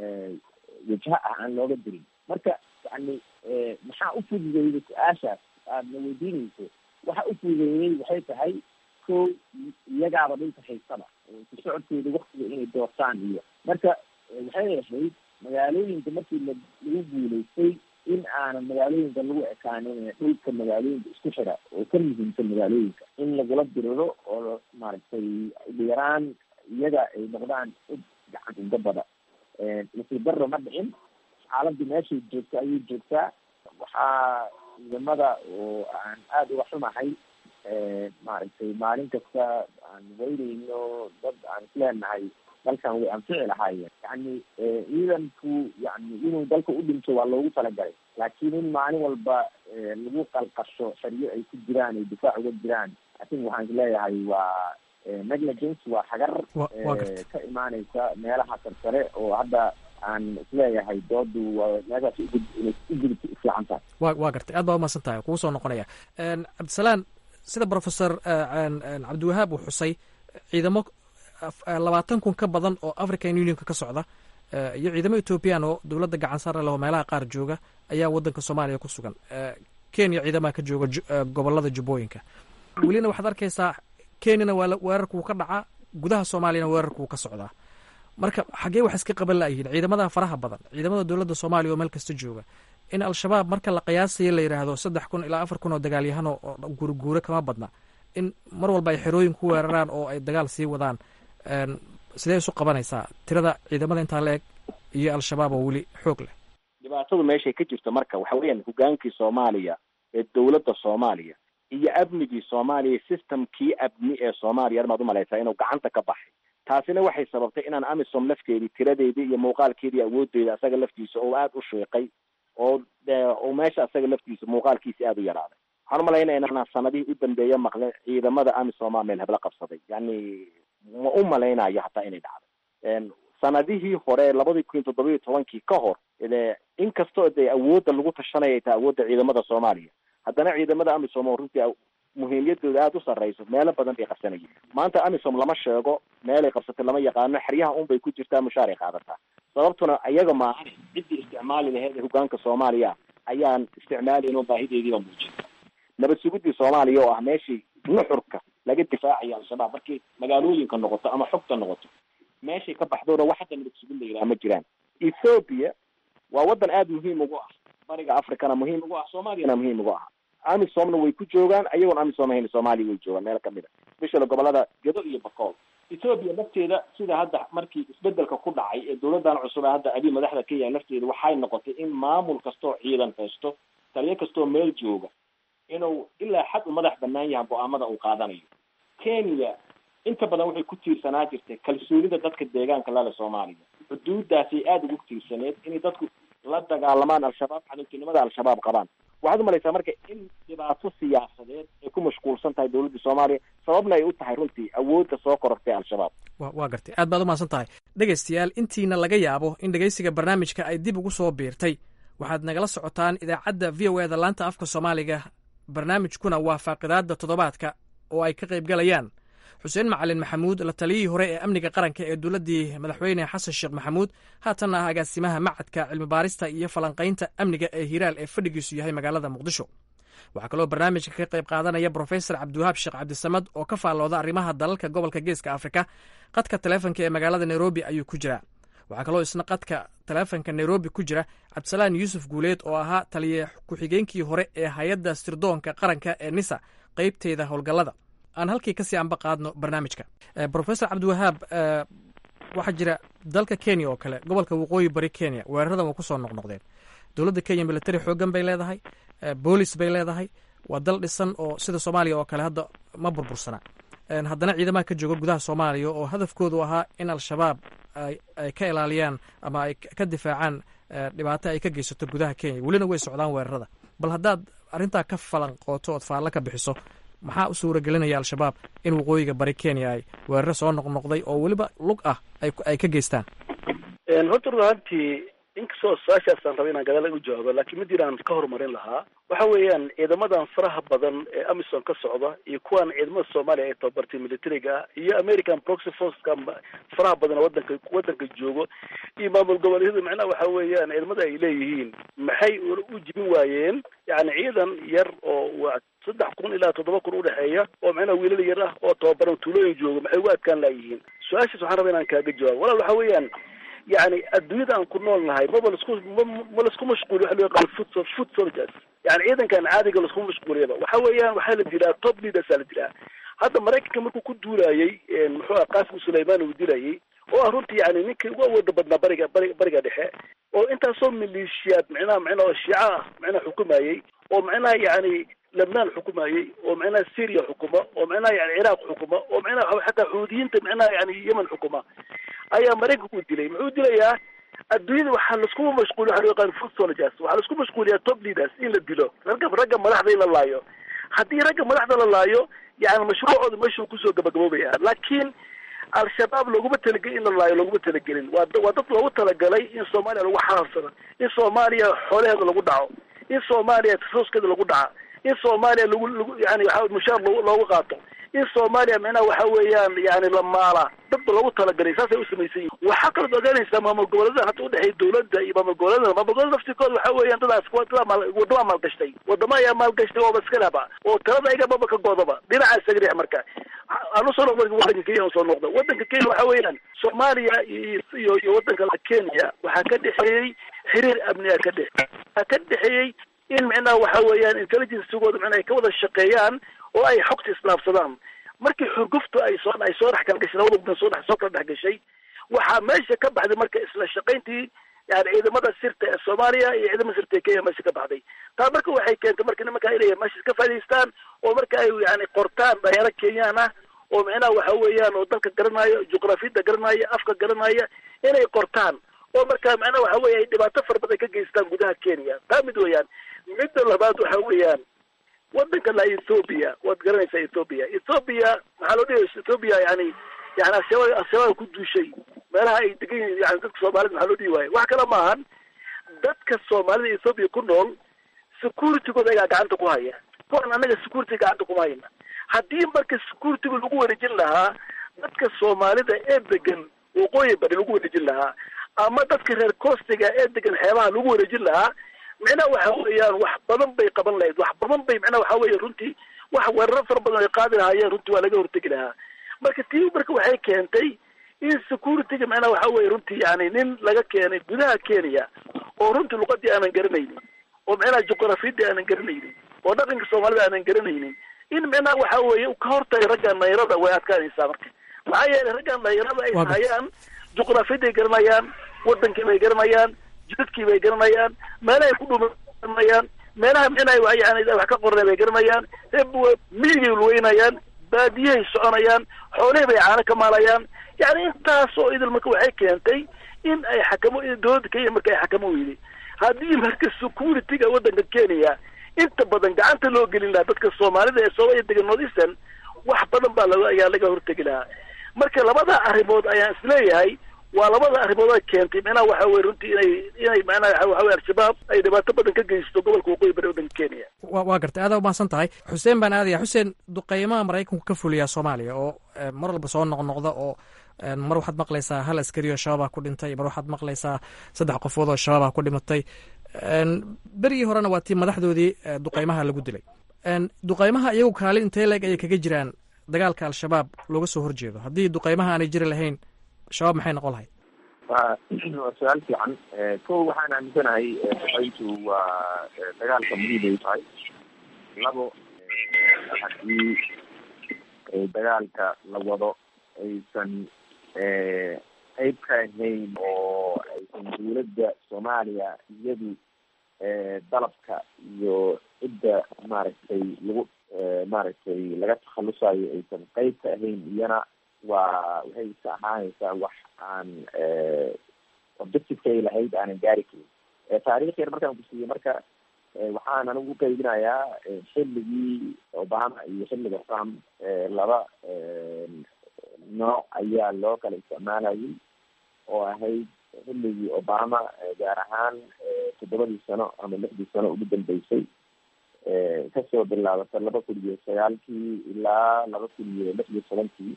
wajha ah aan looga dirin marka yani maxaa u fududeeyey su-aashaas aadna weydiinayso waxa u fududeeyey waxay tahay ko iyagaaba dhulka haysaba ku socodkooda waktiga inay doortaan iyo marka waxay ahayd magaalooyinka markii la lagu guuleystay in aanan magaalooyinka lagu ekaanin dhulka magaalooyinka isku xira oo ka muhiimsan magaalooyinka in lagula diriro oo maaragtay ugu yaraan iyaga ay noqdaan cid gacan uga bada nasiib darro ma dhicin xaaladii meeshay joogta ayay joogtaa waxaa ciidamada oo aan aada uga xumahay maaragtay maalin kasta aan weyneyno dad aan isleenahay dalkan way anfici lahaayeen yani ciidanku yani inuu dalka u dhinto waa loogu talagalay laakiin in maalin walba lagu qalqasho xeryo ay ku jiraan ay difaac uga jiraan atin waxaan isleeyahay waa negligence waa xagar ka imaaneysa meelaha sarsare oo hadda aan isleeyahay doodu waa meeshaas inay u gudubta ufiican tahay wa waa gartay aad baa umahadsan tahay kugu soo noqonaya cabdisalaan sida professor cabdiwahaab uu xusay ciidamo labaatan kun ka badan oo african unionka ka socda iyo ciidamo ethoobiyan oo dowladda gacan sare leh oo meelaha qaar jooga ayaa waddanka soomaaliya ku sugan kenya ciidamaha ka jooga gobolada jubbooyinka welina waxaad arkaysaa kenyana waa weerarkuu ka dhacaa gudaha soomaaliyana weerarkuu ka socdaa marka xaggee wax iska qaban laayihiin ciidamada faraha badan ciidamada dowladda soomaaliya oo meel kasta jooga in al-shabaab marka la qiyaasayo la yidhaahdo saddex kun ilaa afar kun oo dagaalyahano oo guurguure kama badna in mar walba ay xerooyin ku weeraraan oo ay dagaal sii wadaan sidee isu qabanaysaa tirada ciidamada intaa la eg iyo al-shabaab oo weli xoog leh dhibaatadu meeshay ka jirto marka waxa weeyaan hogaankii soomaaliya ee dowladda soomaaliya iyo amnigii soomaaliya systemkii amni ee soomaaliya armaad umalaysaa inuu gacanta ka baxay taasina waxay sababtay inaan amisom lafteedii tiradeedii iyo muuqaalkeedii awoodeeda asaga laftiisa oo aada u sheeqay oo oo meesha asaga laftiisa muuqaalkiisi aada u yaraaday waxaan umalaynaya inaan sanadihii u dambeeya maqlin ciidamada amisomaa meel hebla qabsaday yani ma u malaynayo hataa inay dhacday sanadihii hore labadii kun iyo toddobiyo tobankii ka hor inkastoo dee awoodda lagu tashanaya taa awoodda ciidamada soomaaliya haddana ciidamada amisom oo runtii muhiimiyadooda aada u sarreyso meelo badan bay qabsanayeen maanta amisom lama sheego meelay qabsatay lama yaqaano xeryaha un bay ku jirtaa mushaaray qaadataa sababtuna iyaga maahan ciddii isticmaali laheyd ee hogaanka soomaaliya ayaan isticmaalayn oo baahideediiba muujinta nabad sugudii soomaaliya oo ah meeshii nuxurka laga difaacayo al-shabaab markay magaalooyinka noqoto ama xogta noqoto meeshay ka baxdoona wax hadda nabad sugid la yidhaha ma jiraan ethoopia waa waddan aada muhiim ugu ah bariga africana muhiim ugu ah soomaaliyana muhiim ugu ah amisomna way ku joogaan ayagoon amisom ahayn soomaaliya way joogaan meel kamid a especially gobolada gedo iyo bakool ethoopia lafteeda sida hadda markii isbedelka ku dhacay ee dowladan cusub ee hadda abi madaxda ka yahay lafteeda waxay noqotay in maamul kastoo ciidan haysto taliyo kastoo meel jooga inuu ilaa xad u madax banaan yahay go-aamada uu qaadanayo kenya inta badan waxay ku tiirsanaa jirtay kalsoonida dadka deegaanka lale soomaaliya xuduudaasay aada ugu tiirsaneed inay dadku la dagaalamaan al-shabaab xalintinimada al-shabaab qabaan waxaad umalaysaa marka in dhibaato siyaasadeed ay ku mashquulsan tahay dowladda soomaaliya sababna ay u tahay runtii awoodda soo korortay al-shabaab wa waa gartay aad baad u mahadsan tahay dhegaystayaal intiina laga yaabo in dhegaysiga barnaamijka ay dib ugu soo biirtay waxaad nagala socotaan idaacadda v o eda laanta afka soomaaliga barnaamijkuna waa faaqidaadda toddobaadka oo ay ka qayb galayaan xuseen macalin maxamuud la taliyihii hore ee amniga qaranka ee dowladdii madaxweyne xasan sheekh maxamuud haatanna ah agaasimaha macadka cilmibaarista iyo falanqaynta amniga ee hiiraal ee fadhigiisu yahay magaalada muqdisho waxaa kaloo barnaamijka ka qayb qaadanaya brofesor cabdiwahaab sheekh cabdisamad oo ka faallooda arrimaha dalalka gobolka geeska afrika qadka taleefonka ee magaalada nairobi ayuu ku jiraa waxaa kaloo isna qadka taleefonka nairobi ku jira cabdisalaan yuusuf guuleed oo ahaa taliye ku-xigeenkii hore ee hay-adda sirdoonka qaranka ee nisa qeybteeda howlgallada aan halkii kasii anba qaadno barnaamijka brofesor cabdiwahaab waxaa jira dalka kenya oo kale gobolka waqooyi bari kenya weeraradan waa kusoo noqnoqdeen dowladda kenya military xoogan bay leedahay boolis bay leedahay waa dal dhisan oo sida soomaaliya oo kale hadda ma burbursana haddana ciidamaha ka jooga gudaha soomaaliya oo hadafkoodu ahaa in al-shabaab ay ka ilaaliyaan ama ay ka difaacaan dhibaato ay ka geysato gudaha kenya welina way socdaan weerarada bal haddaad arrintaa ka falanqooto ood faallo ka bixiso maxaa u suura gelinaya al-shabaab in waqooyiga bari kenya ay weeraro soo noqnoqday oo weliba lug ah ay ka geystaan horta run ahaantii inkastoo su-aashaasaan raba inaan gadaal u jawaabo laakiin mid inaan ka horumarin lahaa waxa weeyaan ciidamadan faraha badan ee amison ka socda iyo kuwan ciidamada soomaaliya ay tababartay militariga ah iyo american proxy forceka faraha badan wadanka wadanka joogo iyo maamul goboleedyada macnaha waxa weeyaan ciidamada ay leeyihiin maxay u jibin waayeen yani ciidan yar oo waa saddex kun ilaa toddoba kun udhexeeya oo macnaha wiilal yar ah oo tababaran tuulooyin jooga maxay ugu adkaan laayihiin su-aashaas waxaan rabaa inaan kaaga jawaabo walaal waxa weeyaan yani adduunyada aan ku nool nahay maba lasku ma lasku mashquuliyo waxa loo yaqaan foot foot soldiers yani ciidankan caadiga laskuma mashquuliyaba waxa weeyaan waxaa la dilaa top leadersaa la dilaa hadda maraykanka markuu ku duulayay muxuu ah qaasim sulayman uu dilayay oo ah runtii yani ninkii ugu awooda badnaa bariga bari bariga dhexe oo intaasoo maleeshiyaad micnaha micnaha oo shiica ah micnaha xukumayay oo micnaha yani lebnaan xukumayay oo micnaha syria xukuma oo micnaha yani ciraaq xukuma oo micnaha xataa xuudiyiinta micnaha yani yemen xukuma ayaa maraykanku dilay muxuu dilayaa adduunyada waxaa laskuma mashquuliy waxa loo yaqaan foot soldiers waxaa laisku mashquuliyaa top leaders in la dilo ragga ragga madaxda in la laayo haddii ragga madaxda la laayo yani mashruucooda meeshuu kusoo gabagaboobaya laakiin al-shabaab looguma talagelin in la laayo looguma talagelin waa waa dad loogu talagalay in soomaaliya lagu xalaafsado in soomaaliya xoolaheeda lagu dhaco in soomaaliya tasooskeeda lagu dhaca in soomaaliya lagu lagu yani waa mushaar loo loogu qaato in soomaaliya micnaha waxa weeyaan yani la maala dadba loogu talagalay saasay u samaysan yihin waxaa kalood ogaanaysaa maamul goboleedadan hadda udhexeeya dowladda iyo maamul goboleedada maamul goboleda laftirkooda waxa weeyaan dadaas wadada waddamaa maalgashtay wadamo ayaa maalgashtay ooba iska laba oo talada ayagababa ka goodaba dhinaca isaga dhex marka aan usoo noqda wadanka kenya usoo noqda wadanka kenya waxa weeyaan soomaaliya iyo iyo wadanka kenya waxaa ka dhexeeyey xiriir amniga ka dhex waxaa ka dhexeeyey in micnaha waxa weeyaan intelligencegooda micnaha ay ka wada shaqeeyaan oo ay xogta isdhaafsadaan markii xurguftu ay soo ay soo dhex kala gashay labada wadan soo dhex soo kala dhex gashay waxaa meesha ka baxday marka isla shaqayntii yani ciidamada sirta ee soomaaliya iyo ciidamada sirta ee kenya meesha ka baxday taa marka waxay keentay marka nimanka inay meesha ka faa'idaystaan oo marka ay yani qortaan dhalinyaro kenyaan ah oo micnaha waxa weeyaan oo dalka garanaayo juqrafiyadda garanaya afka garanaya inay qortaan oo marka macnaha waxa weeye ay dhibaato fara badan ka geystaan gudaha kenya taa mid weeyaan midda labaad waxa weeyaan wadanka la ethoobia waad garanaysaa ethoobia ethoobia maxaa loo dhigay ethoobia yani yani al-shabaab al-shabaab ku duushay meelaha ay degan yihiin yani dadka soomaalida maxaa loo dhigi waayo wax kale maahan dadka soomaalida ethoobia ku nool securitygooda ayaa gacanta ku haya kuwan annaga security gacanta kuma hayna haddii marka securityga lagu wareejin lahaa dadka soomaalida ee degan waqooyi bari lagu wareejin lahaa ama dadka reer costiga ee degan xeebaha lagu wareejin lahaa micnaha waxa weeyaan wax badan bay qaban lahayd wax badan bay micnaha waxa weeye runtii wax weeraro fara badan ay qaadi lahaayeen runtii waa laga hortegi lahaa marka tii marka waxay keentay in securityga micnaha waxa weye runtii yani nin laga keenay gudaha kenya oo runtii luqadii aanan garanaynin oo micnaha juqrafiyadii aanan garanaynin oo dhaqanka soomaalida aanan garanaynin in micnaha waxa weeye ka hortagay ragga nayrada way adkaanaysaa marka maxaa yeelay ragga nayrada ay hayaan juqrafiyadday garanayaan wadankii bay garanayaan jidadkii bay garanayaan meelahay ku dhumaanayaan meelaha micnaha yani wax ka qornay bay garanayaan miyigay luweynayaan baadiyahay soconayaan xoolihii bay caano ka maalayaan yani intaasoo idil marka waxay keentay in ay xakamo dowladda kenya marka ay xakamo weyday haddii marka security-ga waddanka kenya inta badan gacanta loo gelin lahaa dadka soomaalida ee soomaaliya degan north eastern wax badan baa laga ayaa laga hortegi lahaa marka labada arrimood ayaan isleeyahay waa labada arrimood ay keentay macnaha waxa weye runtii inay inay macnaha waxa weye al-shabaab ay dhibaato badan ka geysto gobolka waqooyi bari waddanka kenya wa waa gartay aada umahadsan tahay xuseen baan aadaya xuseen duqeymaha maraykanku ka fuliyaa soomaaliya oo mar walba soo noqnoqda oo mar waxaad maqlaysaa hal askari oo shabaabah ku dhintay mar waxaad maqlaysaa saddex qofood oo shabaabah ku dhimatay berigii horena waa tii madaxdoodii duqeymaha lagu dilay duqeymaha iyagu kaalin intee leeg ayay kaga jiraan dagaalka al-shabaab looga soo horjeedo haddii duqeymaha aanay jiri lahayn shabaab maxay noqon lahayd waa waa su-aal fiican ko waxaan aaminsanahay duqeyntu waa dagaalka muhiim ay tahay labo haddii dagaalka la wado aysan qeyb ka ahayn oo aysan dawladda soomaaliya iyadu dalabka iyo cidda maaragtay lagu maaragtay laga takhalusayo aysan qeyb ka ahayn iyana waa waxay isa ahaanaysaa wax aan objectivekay lahayd aanan gaari karin taarikh yar markaan kusiiyey marka waxaan anigu u qaybinayaa xilligii obama iyo xilliga trump laba nooc ayaa loo kala isticmaalayay oo ahayd xilligii obama gaar ahaan toddobadii sano ama lixdii sano ugu dambeysay kasoo bilaabata laba kun iyo sagaalkii ilaa laba kun iyo lix iyo tobankii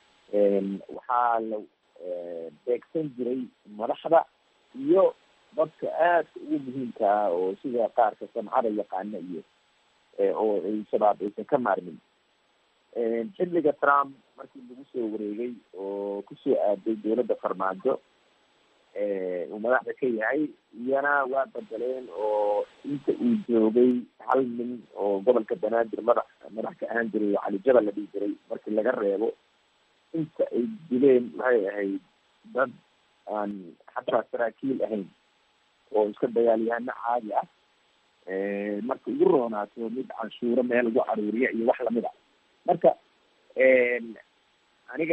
waxaa la beegsan jiray madaxda iyo dadka aadka ugu muhiimka ah oo sida qaarka samcada yaqaana iyo oo ay shabaab aysan ka maarmin xilliga trump markii lagu soo wareegay oo kusoo aaday dowladda farmaajo uu madaxda ka yahay iyana waa bedeleen oo inta uu joogay hal nin oo gobolka banaadir madax madax ka ahaan jiray oo cali jabal la dhihi jiray markii laga reebo inta ay dileen waxay ahayd dad aan xataa saraakiil ahayn oo iska dagaalyahano caadi ah marka ugu roonaato mid canshuuro meel lagu caruuriya iyo wax lamid a marka aniga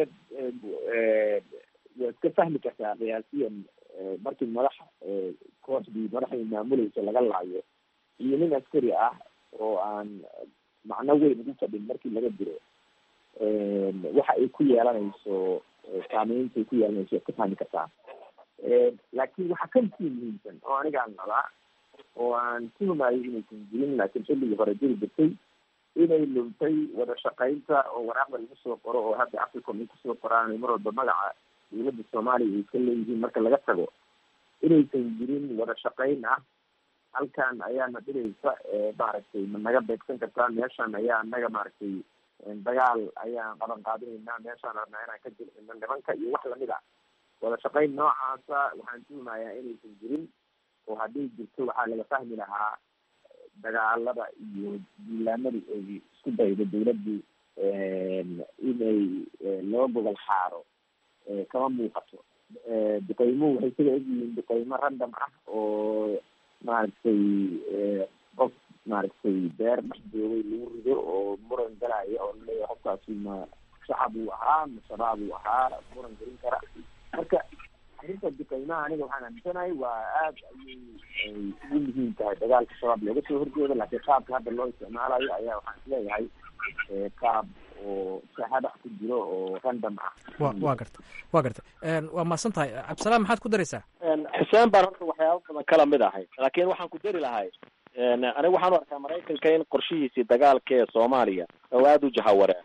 waa iska fahmi kartaa qiyaasiyan markii madax kooxdii madaxdii maamuleysa laga laayo iyo nin askari ah oo aan macno weyn ugu fadhin markii laga diro waxa ay ku yeelanayso saameynta ay ku yeelanayso waad ka fahmi kartaa laakiin waxaa ka sii muhiimsan oo anigaan qabaa oo aan tuhumayo inaysan jirin laakiin xilligii hore jiri jirtay inay luntay wada shaqaynta oo waraaqda lagu soo qoro oo hadda africom ay kusoo qoraan mar walba magaca dowladda soomaaliya ay ka leeyihiin marka laga tago inaysan jirin wada shaqayn ah halkan ayaana dhiraysa maaragtay ma naga beegsan kartaa meeshan ayaa naga maaragtay dagaal ayaan qaban qaadinaynaa meeshaan rabnaa inaan ka jilcino nimanka iyo wax lamid a wada shaqayn noocaasa waxaan tuhumayaa inaysan jirin oo hadday jirto waxaa laga fahmi lahaa dagaalada iyo diilaanadii ay isku daydo dawladdu inay loo gogol xaaro kama muuqato duqeymuhu waxay sida egyihiin duqeymo random ah oo maaragtay qof maaragtay beer dhex joogay lagu rido oo muran galaya oo laleeyahay qofkaasi ma shacab uu ahaa ma shabaab uu ahaa muran gelin kara marka arrinta duqeymaha aniga waxaan aaminsanahay waa aad ayay ugu muhiim tahay dagaalka shabaab looga soo horjeedo laakiin qaabka hadda loo isticmaalayo ayaa waxaan isleeyahay qaab oo shahada ku jiro oo random ah wa waa garta waa garta waa mahadsan tahay cabdisalaam maxaad ku daraysaa xuseen baan horta waxyaaba badan kala mid ahay laakiin waxaan ku dari lahay aniga waxaan u arkaa maraykanka in qorshihiisii dagaalka ee soomaaliya oo aada u jahawareen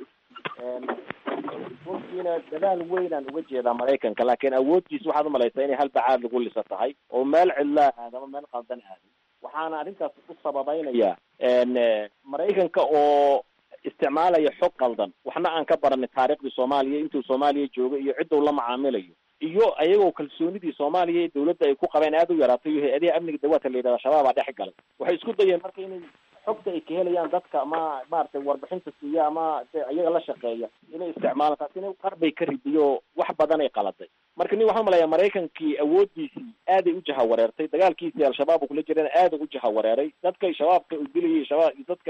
runtiina dadaal weynaan uga jeedaa maraykanka laakiin awooddiisa waxaad umalaysaa inay hal bacaad lagu lisa tahay oo meel cidlaa aad ama meel qaldan aadin waxaana arrintaas u sababeynaya maraykanka oo isticmaalaya xog qaldan waxna aan ka baranin taariikhdii soomaaliya intuu soomaaliya joogo iyo cidda uu la macaamilayo iyo ayagoo kalsoonidii soomaaliya ee dawladda ay ku qabeen aada u yaraatay iyo hay-adaha amniga dawaadka la yidhahda shabaabaa dhex galay waxay isku dayeen marka inay xogta ay ka helayaan dadka ama maaragtay warbixinta siiya ama iyaga la shaqeeya inay isticmaalaan taasina qarbay ka ridiyo wax badan ay qaladay marka nin waxaan umalayaa maraykankii awooddiisii aaday u jahawareertay dagaalkiisii al-shabaab uu kula jirana aaday u jahawareeray dadka shabaabka uu dilayay shabaab iyo dadka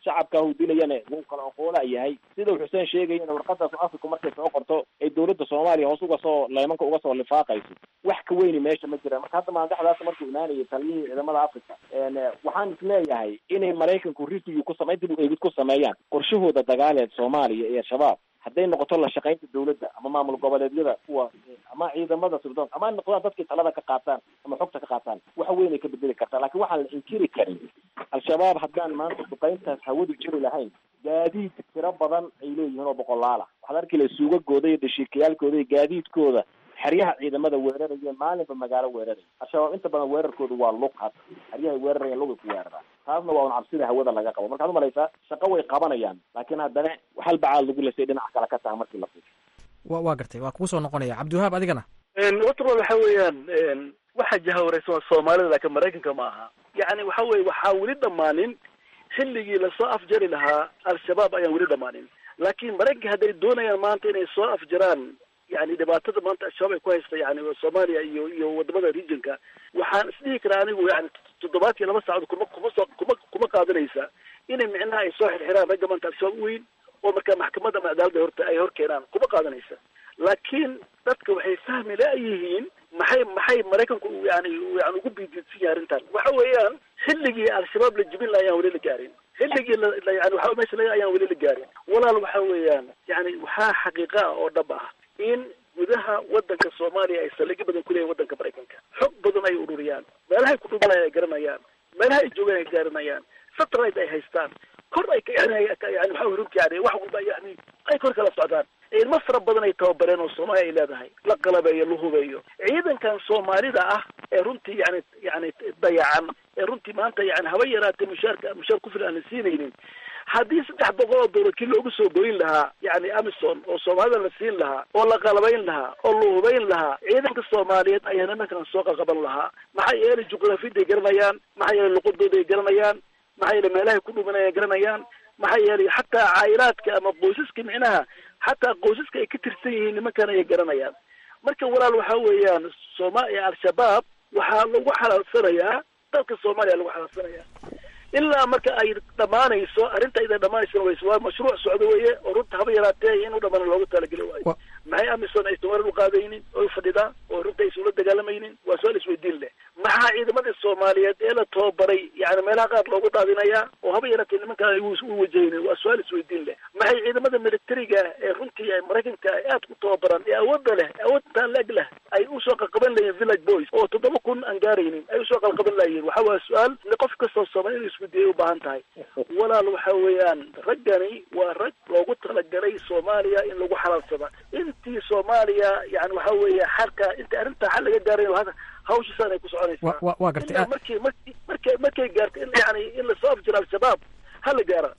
shacabka hu dilayana wuu kala oqoolaa yahay sida uu xuseen sheegayana warqadaas africa markay soo qorto ay dowladda soomaaliya hoos uga soo leemanka uga soo lifaaqayso wax ka weyni meesha ma jiraan marka hadda maandaxdaas markuu imaanayay taliyihii ciidamada africa waxaan isleeyahay inay maraykanku review ku samay dib u eegid ku sameeyaan qorshahooda dagaaleed soomaaliya iyo al-shabaab hadday noqoto la shaqaynta dawladda ama maamul goboleedyada kuwa ama ciidamada sirdoon ama ay noqdaan dadkii talada ka qaataan ama xogta ka qaataan waxa weyn ay ka bedeli kartaa laakiin waxaan la inkiri karin al-shabaab haddaan maanta duqayntaas hawadu jiri lahayn gaadiid tiro badan ay leeyihiin oo boqolaala waxaad arki laha suugagooda iyo dashiikayaalkooda iyo gaadiidkooda xeryaha ciidamada weeraraya maalinba magaalo weeraraya al-shabaab inta badan weerarkoodu waa lug had xeryahay weerarayaan lugay ku weeraraan taasna waa un cabsida hawada laga qabo markaad umalaysaa shaqo way qabanayaan laakiin haddana hal bacaad lagu lesay dhinaca kale ka taha markii la fiirsho wa waa gartay waa kugu soo noqonaya cabdiwahaab adigana watrol waxa weeyaan waxa jahawareysan waa soomaalida laakiin maraykanka ma aha yacni waxa weye waxaa weli dhammaanin xilligii lasoo afjari lahaa al-shabaab ayaan weli dhammaanin laakiin maraykanka hadday doonayaan maanta inay soo afjaraan yani dhibaatada maanta al-shabaab ay ku haysta yani soomaaliya iyo iyo wadamada regionka waxaan isdhihi karaa anigu yani toddobaad iyo laba saacadood kuma kuma soo kuma kuma qaadanaysa inay micnaha ay soo xirxiraan ragga maanta al-shabaab weyn oo markaa maxkamadda ama cadaaladda horta ay hor keenaan kuma qaadanaysa laakiin dadka waxay fahmi la-yihiin maxay maxay maraykanku yani yani ugu biididsan yahay arrintan waxa weeyaan xilligii al-shabaab la jibin laha ayaan weli la gaarin xilligii la yani waxa meesha laga ayaan weli la gaarin walaal waxa weeyaan yani waxaa xaqiiqa ah oo dhab ah in gudaha wadanka soomaaliya ay saldhigyo badan ku leeyihin wadanka maraykanka xog badan ay ururiyaan meelahay ku dhumanaya ay garanayaan meelaha ay joogaan ay garanayaan satellite ay haystaan kor ay yani yani waxa runti yani wax walba yani ay kor kala socdaan ilmo fara badan ay tababareen oo soomaaliya ay leedahay la qalabeeyo la hubeeyo ciidankan soomaalida ah ee runtii yani yani dayacan ee runtii maanta yani haba yaraatee mushaarka mushaar ku filan aan la siinaynin haddii saddex boqol oo dowlad kii loogu soo goyn lahaa yani amison oo soomaalida la siin lahaa oo la qalabayn lahaa oo la hubayn lahaa ciidanka soomaaliyeed ayaa nimankan soo qaqaban lahaa maxaa yeelay juqraafiyaday garanayaan maxaa yeelay luqadooday garanayaan maxaa yeelay meelahay ku dhumanaya garanayaan maxaa yeelay xataa caayilaadka ama qoysaska micnaha xataa qoysaska ay ka tirsan yihiin nimankan ayay garanayaan marka walaal waxa weeyaan soomaalia al-shabaab waxaa lagu xalaalsanayaa dalka soomaaliya lagu xalaalsanayaa ilaa marka ay dhamaanayso arrinta ida dhamaanayso ways waa mashruuc socdo weye oo runta haba yaraatee inuu dhamana loogu talageli waayo maxay amison aysan warar uqaadaynin oo fadhidaa oo runta aysan ula dagaalamaynin waa su-aal isweydiin leh maxaa ciidamadii soomaaliyeed ee la tababaray yani meelaha qaar loogu daadinayaa oo haba yaraatee nimanka ay u wajahaynin waa su-aal isweydiin leh maxay ciidamada militariga ee runtii ay maraykanka ay aad ku tababaran ee awoodda leh awoodta leg leh ay usoo qalqaban layihin village boys oo toddoba kun aan gaaraynin ay usoo qalqaban layihin waxa waa su-aal qof kastoo soomaali inu isweydiiyay u baahan tahay walaal waxa weeyaan raggani waa rag loogu talagalay soomaaliya in lagu xalaalsada intii soomaaliya yani waxa weeye xalka inta arrinta xal laga gaaray hawshiisaan ay ku soconaysaa wa waa gartay ilaa markii markii markay markay gaarto in yani in lasoo afjiro al-shabaab hala gaara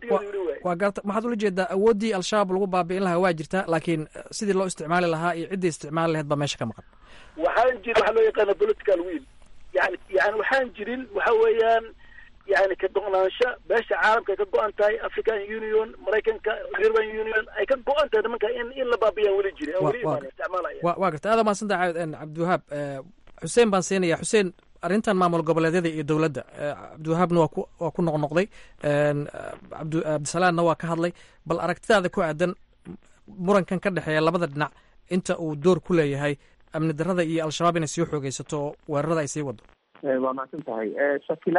waa garta waxaad ula jeedaa awooddii al-shabaab lagu baabi'in lahaa waa jirtaa laakiin sidii loo isticmaali lahaa iyo ciddii isticmaali lahayd baa meesha ka maqan waxaan jirin waxaa loo yaqaana political will yani yani waxaan jirin waxa weeyaan yani ka go-naansho beesha caalamka ay ka go-an tahay african union maraykanka european union ay ka go-an tahay nimanka in in la baabiyaan weli jiri weli imaan isticmaalaya wa waa gartay aada mahadsanta cabdiwahaab xuseen baan siinaya xuseen arrintan maamul goboleedyada iyo dowladda cabdiwahaabna waa ku waa ku noqnoqday abd cabdisalaamna waa ka hadlay bal aragtidaada ku aadan murankan ka dhexeeya labada dhinac inta uu door ku leeyahay amni darada iyo al-shabaab inay sii xoogeysato oo weerarada ay sii wado waa mahadsan tahay shakila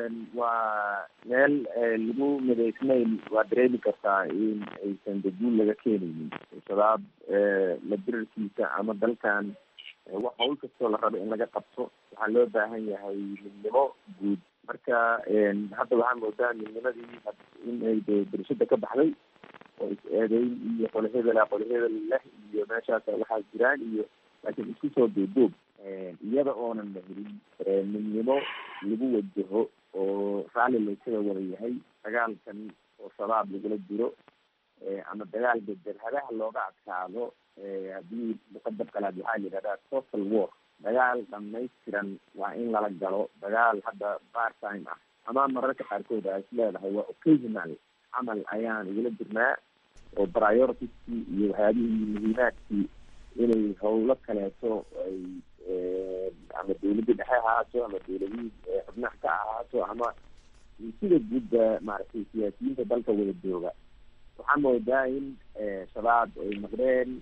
waa meel lagu midaysnayn waa dareemi kartaa in aysan daguul laga keenaynin shabaab la dirarkiisa ama dalkan wax hawl kastoo la rabo in laga qabto waxaa loo baahan yahay midnimo guud marka hadda waxaa moodaa midnimadii in ay de bulshada ka baxday oo is-eedeyn iyo qolo hebela qolo hebel leh iyo meeshaas waxaa jiraan iyo laakiin isku soo duuduub iyada oonan la helin midnimo lagu wajaho oo raalli laysaga wada yahay dagaalkan oo shabaab lagula jiro ama dagaal bedelhadaha looga adkaado haddii muqadab kalaad waxaa la yidhahdaa total war dagaal dhamaystiran waa in lala galo dagaal hadda part time ah ama mararka qaarkood a is leedahay waa occasional camal ayaan igula jirnaa oo prioritieskii iyo waxyaabihii muhiimaadkii inay hawlo kaleeto ay ama dawladda dhexe ahaato ama dawladihii xubnaha ka ahaato ama sida guudba maaragtay siyaasiyiinta dalka wada jooga waxaa moodaa in shabaab ay noqdeen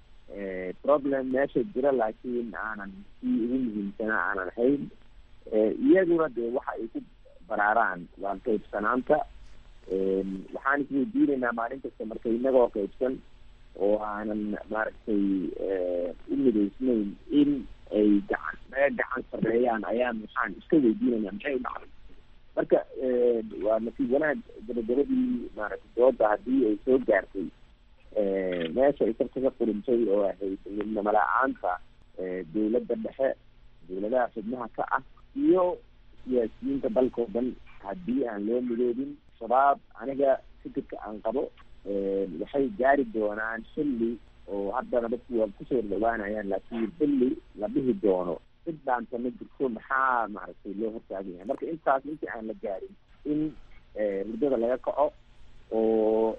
problem meesha jira laakiin aanan sii ugu muhiimsana aanan ahayn iyaguna dee waxa ay ku baraaraan waa qaybsanaanta waxaan isweydiinaynaa maalin kasta marka inagoo qaybsan oo aanan maaragtay u midaysnayn in ay gacan naga gacan sareeyaan ayaan waxaan iska weydiinayna maxay u dhacday marka waa nasiib wanaag gabagabadii maaragtay dooda haddii ay soo gaartay meesha ay sarka ka qurintay oo ahayd midnimo la-aanta dowladda dhexe dowladaha xubnaha ka ah iyo siyaasiyiinta dalkao dhan haddii aan loo midoobin shabaab aniga fikirka aan qabo waxay gaari doonaan xilli oo haddana dadku waa kusoo dhawaanayaan laakiin xilli la dhihi doono cid dhaanta ma jirto maxaa maaragtay loo hortaagan yahay marka intaas intii aan la gaarin in hurdada laga kaco oo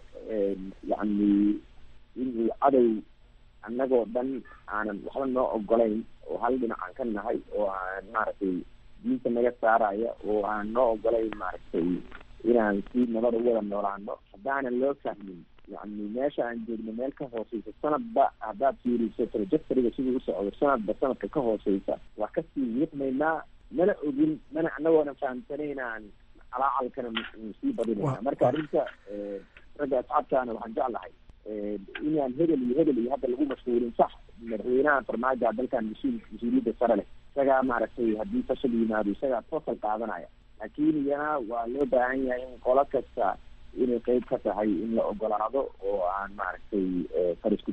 yacni inuu cadow annagoo dhan aanan waxba noo ogolayn oo hal dhinac aan ka nahay oo aan maaragtay diinta naga saaraya oo aan noo ogolayn maaragtay inaan si nabada u wada noolaano haddaanan loo fahmin yani meesha aan joogno meel ka hooseysa sanadba haddaad fiiriso trajectoryga siduu u socdo sanadba sanadka ka hooseysa waa kasii wiiqmaynaa mana ogin mana anagoonan fahamsanaynaan calaacalkana sii badinayna marka arrinta ragga asxaabtaana waxaan jeclahay inaan hebel iyo hebel iyo hadda lagu mashhuulin sax madaxweynaha farmaajo dalkan mas-uul mas-uuliyadda sare leh isagaa maaragtay haddii fashal yimaado isagaa toosal qaadanaya laakiin iyana waa loo baahan yahay in qolo kasta inay qeyb ka tahay in la ogolaado oo aan maaragtay farisku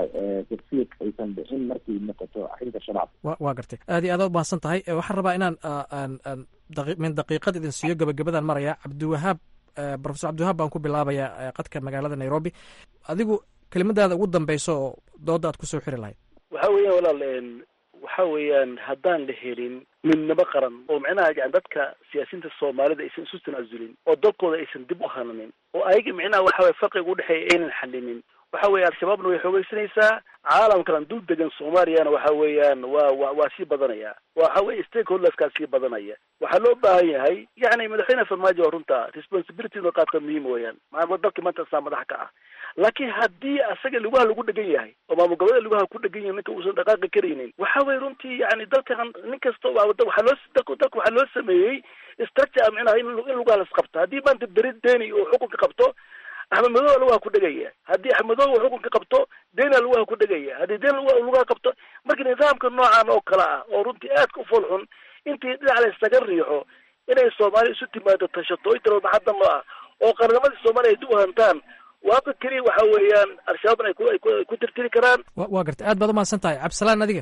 tafsiiq aysan bixin markay noqoto arrinta shabaab wa waa gartay aad iyo aad u mahadsan tahay waxaan rabaa inaan aan aan daqi min daqiiqad idin siiyo gabagabadan maraya cabdiwahaab profesor cabdiwahaab baan ku bilaabayaa qadka magaalada nairobi adigu kelimadaada ugu dambeyso oo dooda aad kusoo xiri lahayd waxa weeyaan walaal waxa weeyaan haddaan la helin midnimo qaran oo micnaha yani dadka siyaasiyiinta soomaalida aysan isu tanaasulin oo dalkooda aysan dib u hananin oo ayaga micnaha waxa weye farqiga udhexeeya aynan xalinin waxa weeye al-shabaabna way xoogeysanaysaa caalamkan dul degan soomaaliyana waxa weeyaan waa wa waa sii badanaya waxa weye stakeholderskaa sii badanaya waxaa loo baahan yahay yani madaxweyne farmaajo waa runta responsibility inuu qaadka muhiim weeyaan maa dalkii maanta saa madax ka ah laakiin haddii asaga lugaha lagu dhegan yahay oo maamul goboleeda lugaha ku dhegan yahay ninka uusan dhaqaaqi karaynin waxa weye runtii yani dalkan nin kasta waxaa loo dalka waxaa loo sameeyey structure micnaha in in lugaha las qabto haddii maanta beri deni uu xukunka qabto axmed madow lugaha ku dhegaya haddii axmed madow uu xukunka qabto dena lugaha ku dhegaya haddii den lugaha qabto marka nidaamka noocan oo kale ah oo runtii aadka u fool xun intii dhinac la isaga riixo inay soomaaliya isu timaado tashato o tiro maxadda noo ah oo qarnimadii soomaaliya ay dib u hantaan waaba keliya waxa weeyaan al-shabaabna ay ku ay ku ay ku tirtiri karaan wa waa gartay aad baad umahadsan tahay cabdisalaan adiga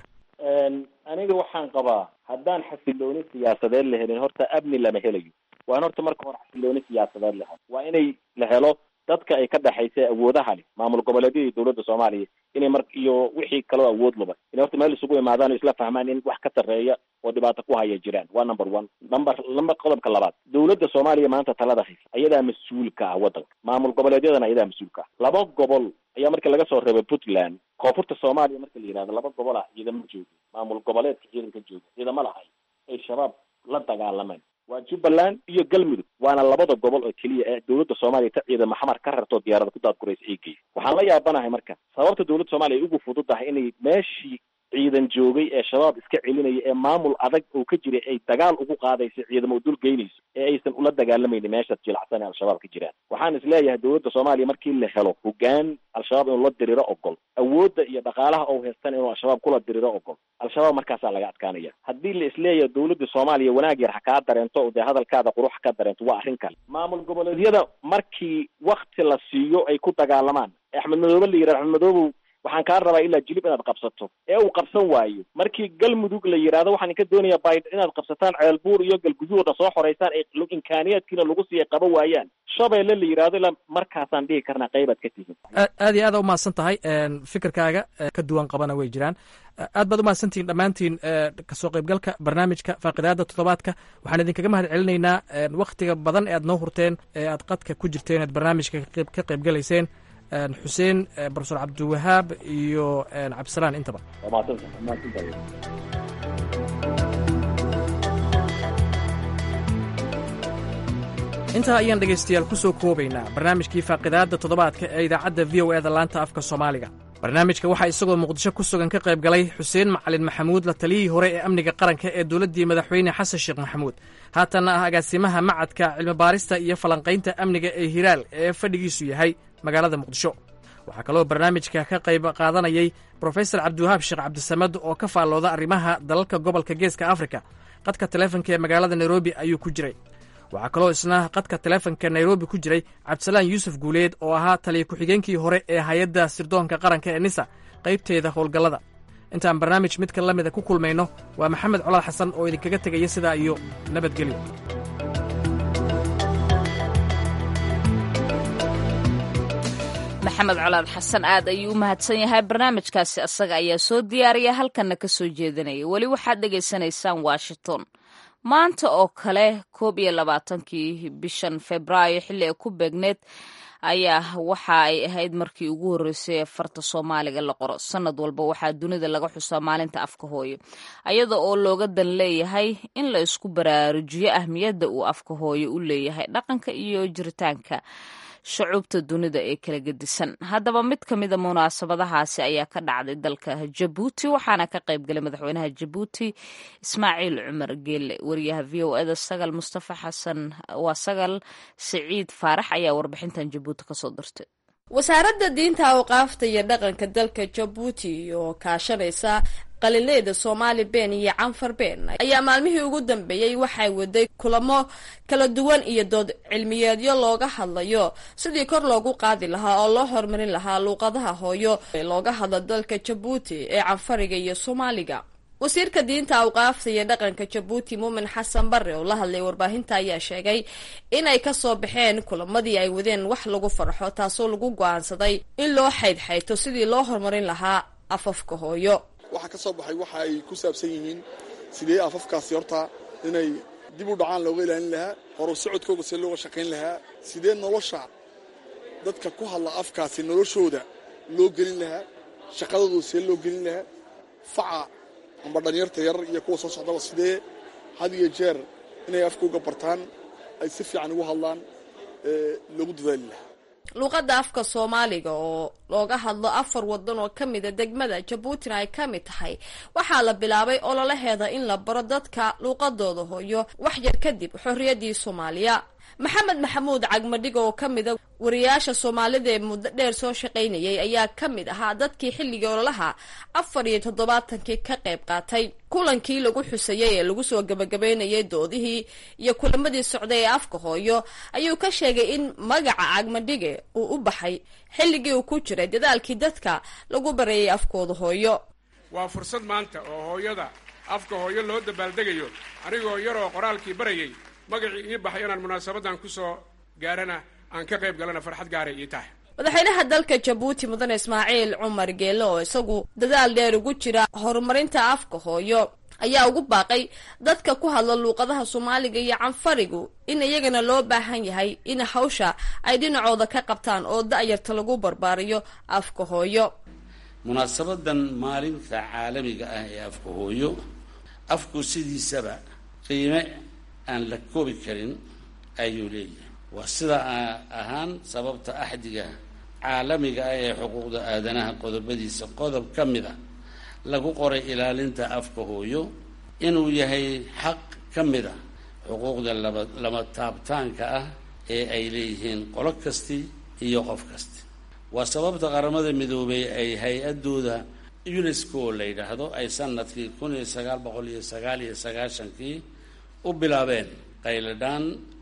aniga waxaan qabaa haddaan xasilooni siyaasadeed la helin horta amni lama helayo waan horta marka hore xasilooni siyaasadeed la helo waa inay la helo dadka ay ka dhexaysa awoodaha leh maamul goboleedyada iyo dowladda soomaaliya inay mar iyo wixii kaloo awood luba inay horta meel isugu imaadaan oo isla fahmaan in wax ka sarreeya oo dhibaato ku haya jiraan waa number one number number qodobka labaad dowladda soomaaliya maanta talada haysa ayadaa mas-uul ka ah waddanka maamul goboleedyadana ayadaa mas-uul ka ah laba gobol ayaa markii laga soo reebay puntland koonfurta soomaaliya marka la yihahdo laba gobol ah ciidamo jooga maamul goboleedka ciidanka jooga ciidamo lahay ay shabaab la dagaalamaan waa jubbaland iyo galmudug waana labada gobol oo keliya ee dowladda soomaaliya ta ciidamo xamar ka rartoo diyaarada ku daadguraysa ay geysa waxaan la yaabanahay marka sababta dowladda soomaaliya ay ugu fududahay inay meeshii ciidan joogay ee shabaab iska celinaya ee maamul adag oo ka jiray ay dagaal ugu qaadayso ciidamo u dul geynayso ee aysan ula dagaalamaynin meeshaad jilacsan ee al-shabaab ka jiraan waxaan is leeyahay dowladda soomaaliya markii la helo hogaan al-shabaab inuu la diriro ogol awoodda iyo dhaqaalaha ou haystan inuu al-shabaab kula diriro ogol al-shabaab markaasaa laga adkaanaya haddii la isleeyahay dowladda soomaaliya wanaag yar ha kaa dareento oo dee hadalkaada qurux ha ka dareento waa arrin kale maamul goboleedyada markii wakti la siiyo ay ku dagaalamaan axmed madoobe la yidhahdo axmed madoobow waxaan kaa rabaa ilaa jilib inaad qabsato ee uu qabsan waayo markii galmudug la yidhaahdo waxaan inka doonayaa bayd inaad qabsataan ceelbuur iyo galguduud oo dhan soo xoreysaan ay imkaaniyaadkiina lagu siiya qaba waayaan shabeelle la yidhahdo ilaa markaasaan dhihi karnaa qaybaad ka tihin aad iyo aada umahadsan tahay fikirkaaga ka duwan qabana way jiraan aad baad umahadsantihiin dhammaantiin kasoo qaybgalka barnaamijka faaqidaada toddobaadka waxaan idinkaga mahad celinaynaa waktiga badan ee aad noo hurteen ee aad qadka ku jirteen ead barnaamijka ka qaybgalayseen xuseen profesor cabdiwahaab iyo cabdisalaan intaba intaa ayaan dhegaystayaal ku soo koobaynaa barnaamijkii faaqidaadda toddobaadka ee idaacadda v o eda laanta afka soomaaliga barnaamijka waxaa isagoo muqdisho ku sugan ka qayb galay xuseen macalin maxamuud la taliyihii hore ee amniga qaranka ee dowladdii madaxweyne xasan sheekh maxamuud haatanna ah agaasimaha macadka cilmibaarista iyo falanqaynta amniga ee hiraal ee fadhigiisu yahay magaalada muqdisho waxaa kaloo barnaamijka ka qayb qaadanayay brofesor cabdiwahaab sheekh cabdisamad oo ka faallooda arrimaha dalalka gobolka geeska afrika qadka taleefonka ee magaalada nairobi ayuu ku jiray waxaa kaloo isna qadka taleefonka nairobi ku jiray cabdisalaan yuusuf guuleed oo ahaa taliya ku-xigeenkii hore ee hay-adda sirdoonka qaranka ee nisa qaybteeda howlgallada intaan barnaamij midka la mida ku kulmayno waa maxamed colaad xasan oo idinkaga tegaya sidaa iyo nabadgelyo maxamed colaad xasan aad ayuu u mahadsan yahay barnaamijkaasi asaga ayaa soo diyaariya halkanna ka soo jeedinaya weli waxaad dhegaysanaysaan washington maanta oo kale koob iyo labaatankii bishan februaayo xilli ay ku beegneed ayaa waxa ay ahayd markii ugu horreysay ee farta soomaaliga la qoro sanad walba waxaa dunida laga xusaa maalinta afka hooyo ayada oo looga dan leeyahay in la isku baraarujiyo ahmiyadda uu afka hooyo u leeyahay dhaqanka iyo jiritaanka shucuubta dunida ee kala gedisan haddaba mid ka mida munaasabadahaasi ayaa ka dhacday dalka jabuuti waxaana ka qayb galay madaxweynaha jabuuti ismaaciil cumar geelle wariyaha v o eda sagal mustafa xasan waa sagal siciid faarax ayaa warbixintan jabuuti kasoo dirtay wasaaradda diinta awqaafta iyo dhaqanka dalka jabuuti oo kaashanaysa qalileeda soomaali been iyo canfar been ayaa maalmihii ugu dambeeyey waxay waday kulamo kala duwan iyo dood cilmiyeedyo looga hadlayo sidii kor loogu qaadi lahaa oo loo horumarin lahaa luuqadaha hooyo ee looga hadlo dalka jabuuti ee canfariga iyo soomaaliga wasiirka diinta awqaafta iyo dhaqanka jabuuti muumin xasan bare oo la hadlay warbaahinta ayaa sheegay inay kasoo baxeen kulamadii ay wadeen wax lagu farxo taasoo lagu go-aansaday in loo xaydxayto sidii loo horumarin lahaa afafka hooyo waxaa ka soo baxay waxa ay ku saabsan yihiin sidee afafkaasi horta inay dib u dhacaan looga ilaalin lahaa horu socodkooga see looga shaqayn lahaa sidee nolosha dadka ku hadla afkaasi noloshooda loo gelin lahaa shaqadooda see loo gelin lahaa faca amba dhalinyarta yar iyo kuwa soo socdaba sidee had iyo jeer inay afkooga bartaan ay si fiican ugu hadlaan loogu dadaali lahaa luuqadda afka soomaaliga oo looga hadlo afar wadan oo ka mida degmada jabuutina ay ka mid tahay waxaa la bilaabay ololaheeda in la baro dadka luuqadooda hooyo wax yar kadib xorriyaddii soomaaliya maxamed maxamuud cagmadhiga oo ka mida wariyaasha soomaalida ee muddo dheer soo shaqaynayay ayaa ka mid ahaa dadkii xilligii ololaha afar iyo toddobaatankii ka qayb qaatay kulankii lagu xusayay ee lagu soo gabagabaynayay doodihii iyo kulamadii socday ee afka hooyo ayuu ka sheegay in magaca cagmadhige uu u baxay xilligii uu ku jiray dadaalkii dadka lagu bareeyay afkooda hooyo waa fursad maanta oo hooyada afka hooyo loo dabaaldegayo anigoo yaroo qoraalkii barayay magacii ii baxay inaan munaasabadan ku soo gaarana aan ka qayb galana farxad gaaray ii tahay madaxweynaha dalka jabuuti mudane ismaaciil cumar geelle oo isagu dadaal dheer ugu jira horumarinta afka hooyo ayaa ugu baaqay dadka ku hadla luuqadaha soomaaliga iyo canfarigu in iyagana loo baahan yahay in hawsha ay dhinacooda ka qabtaan oo da-yarta lagu barbaariyo afka hooyo munaasabadan maalinta caalamiga ah ee afka hooyo afku sidiisaba qiime aan la koobi karin ayuu leeyahay waa sida ahaan sababta axdiga caalamiga ah ee xuquuqda aadanaha qodobadiisa qodob ka mid a lagu qoray ilaalinta afka hooyo inuu yahay xaq ka mid a xuquuqda laba lama taabtaanka ah ee ay leeyihiin qolo kasti iyo qof kasti waa sababta qaramada midoobay ay hay-adooda unesco la yidhaahdo ay sanadkii kun iyo sagaal boqol iyo sagaal iyo sagaashankii u bilaabeen qayladhaan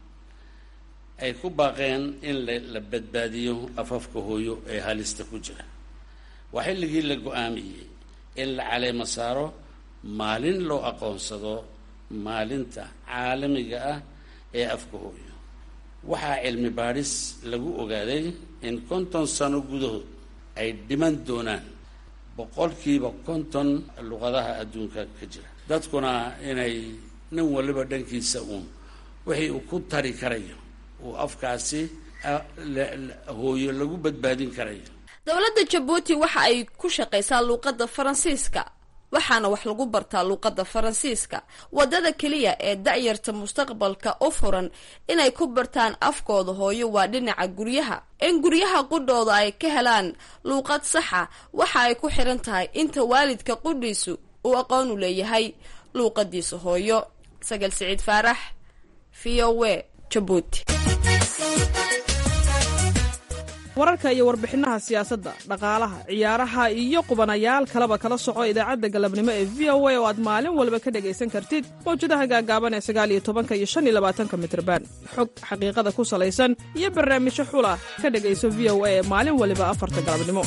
ay ku baaqeen in la badbaadiyo afafka hooyo ee halista ku jira waa xilligii la go-aamiyey in la caleemo saaro maalin loo aqoonsado maalinta caalamiga ah ee afka hooyo waxaa cilmi baadhis lagu ogaaday in konton sano gudahood ay dhiman doonaan boqolkiiba konton luqadaha adduunka ka jira dadkuna inay nin waliba dhankiisa uun wixii uu ku tari karayo uu afkaasi hooyo lagu badbaadin karayo dowladda jabuuti waxa ay ku shaqaysaa luuqadda faransiiska waxaana wax lagu bartaa luuqadda faransiiska waddada keliya ee da'yarta mustaqbalka u furan inay ku bartaan afkooda hooyo waa dhinaca guryaha in guryaha qudhooda ay ka helaan luuqad saxa waxa ay ku xiran tahay inta waalidka qudhiisu uu aqoon u leeyahay luuqadiisa hooyo sagal siciid faarax v o w jabuuti wararka iyo warbixinaha siyaasadda dhaqaalaha ciyaaraha iyo qubanayaal kaleba kala soco idaacadda galabnimo ee v o a oo aad maalin walba ka dhegaysan kartid mawjadaha gaagaaban ee sagaal iyo tobanka iyo shan iyo labaatanka mitrban xog xaqiiqada ku salaysan iyo barnaamijyo xula ka dhegayso v o a ee maalin waliba afarta galabnimo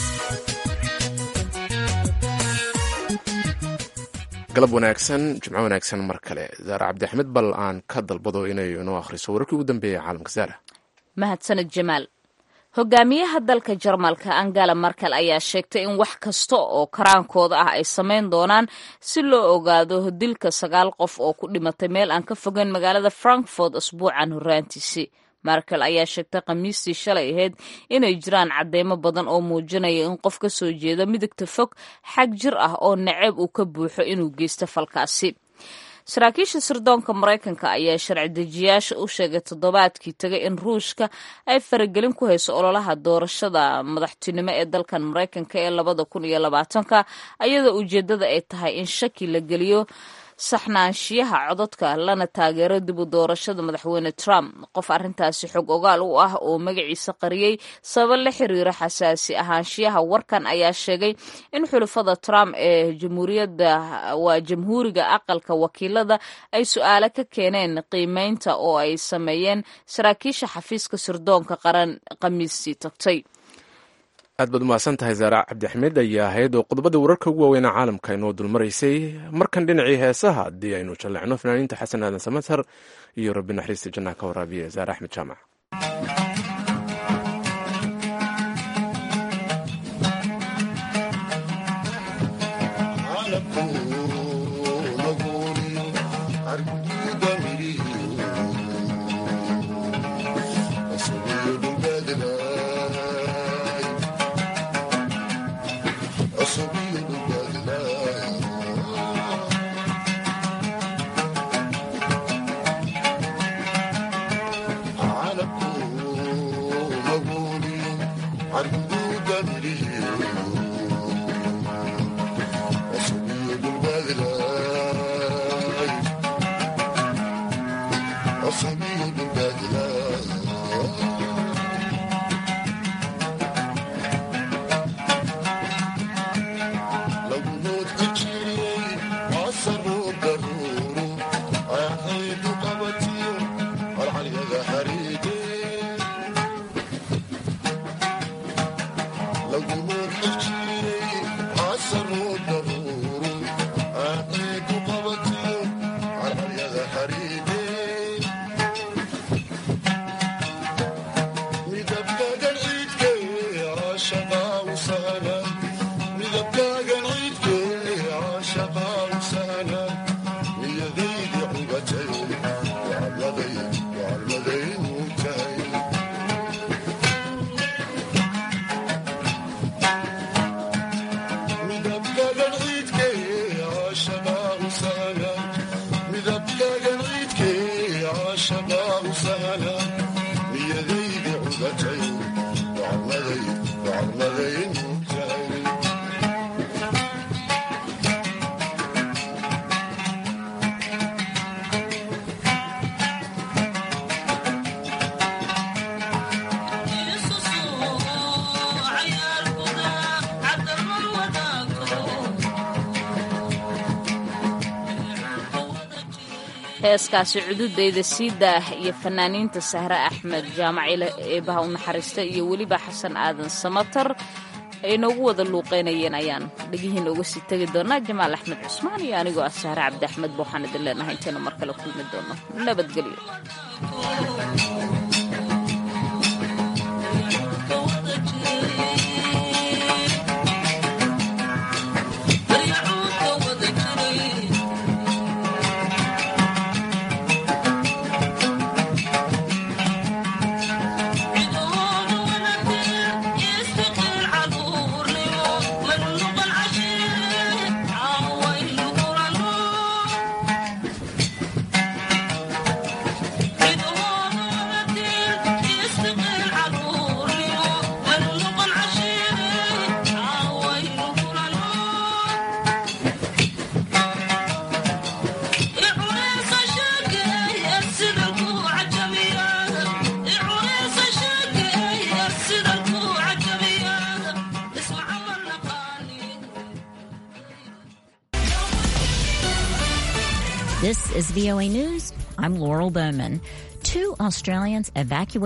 galab wanaagsan jimco wanaagsan mar kale zaare cabdixmed bal aan ka dalbado inay inoo akhriso wararkii ugu dambeeyay caalamka zaara mahadsaned jamaal hogaamiyaha dalka jarmalka angela markel ayaa sheegtay in wax kasta oo karaankooda ah ay samayn doonaan si loo ogaado dilka sagaal qof oo ku dhimatay meel aan ka fogeyn magaalada frankfort asbuucan horraantiisii markel ayaa sheegtay khamiistii shalay ahayd inay jiraan cadeymo badan oo muujinaya in qof ka soo jeeda midigta fog xag jir ah oo naceeb uu ka buuxo inuu geysto falkaasi saraakiisha sirdoonka maraykanka ayaa sharci dejiyaasha u sheegay toddobaadkii tagay in ruushka ay faragelin ku hayso ololaha doorashada madaxtinimo ee dalkan maraykanka ee labada kun iyo labaatanka ayadoo ujeeddada ay tahay in shaki la geliyo saxnaanshiyaha codadka lana taageero dib u doorashada madaxweyne trump qof arrintaasi xog ogaal u ah oo magaciisa qariyey sababo la xiriira xasaasi ahaanshiyaha warkan ayaa sheegay in xulafada trump ee jamhuuriyadda waa jamhuuriga aqalka wakiilada ay su-aalo ka keeneen qiimeynta oo ay sameeyeen saraakiisha xafiiska sirdoonka qaran khamiistii tagtay aad baad umahadsan tahay zaara cabdixmed ayaa ahayd oo qodobada wararka ugu waaweynaa caalamka inoo dulmaraysay markan dhinacii heesaha haddii aynu jalleecno fanaaniinta xasan aadan samatar iyo rabbi naxariista jannaha ka waraabiye zaare axmed jaamac heeskaasi cududayda sii daah iyo fanaaniinta sahre axmed jaamacile eebaha u naxariista iyo weliba xasan aadan samatar ay noogu wada luuqeynayeen ayaan dhegihiina uga sii tegi doonaa jamaal axmed cusmaan iyo anigoo ah sahre cabdi axmed ba waxaan idin leenahay intaynu mar kale kulmi doono nabadgelyo Thank you. This is VOA News. I'm Laurel Bowman. Two Australians evacuated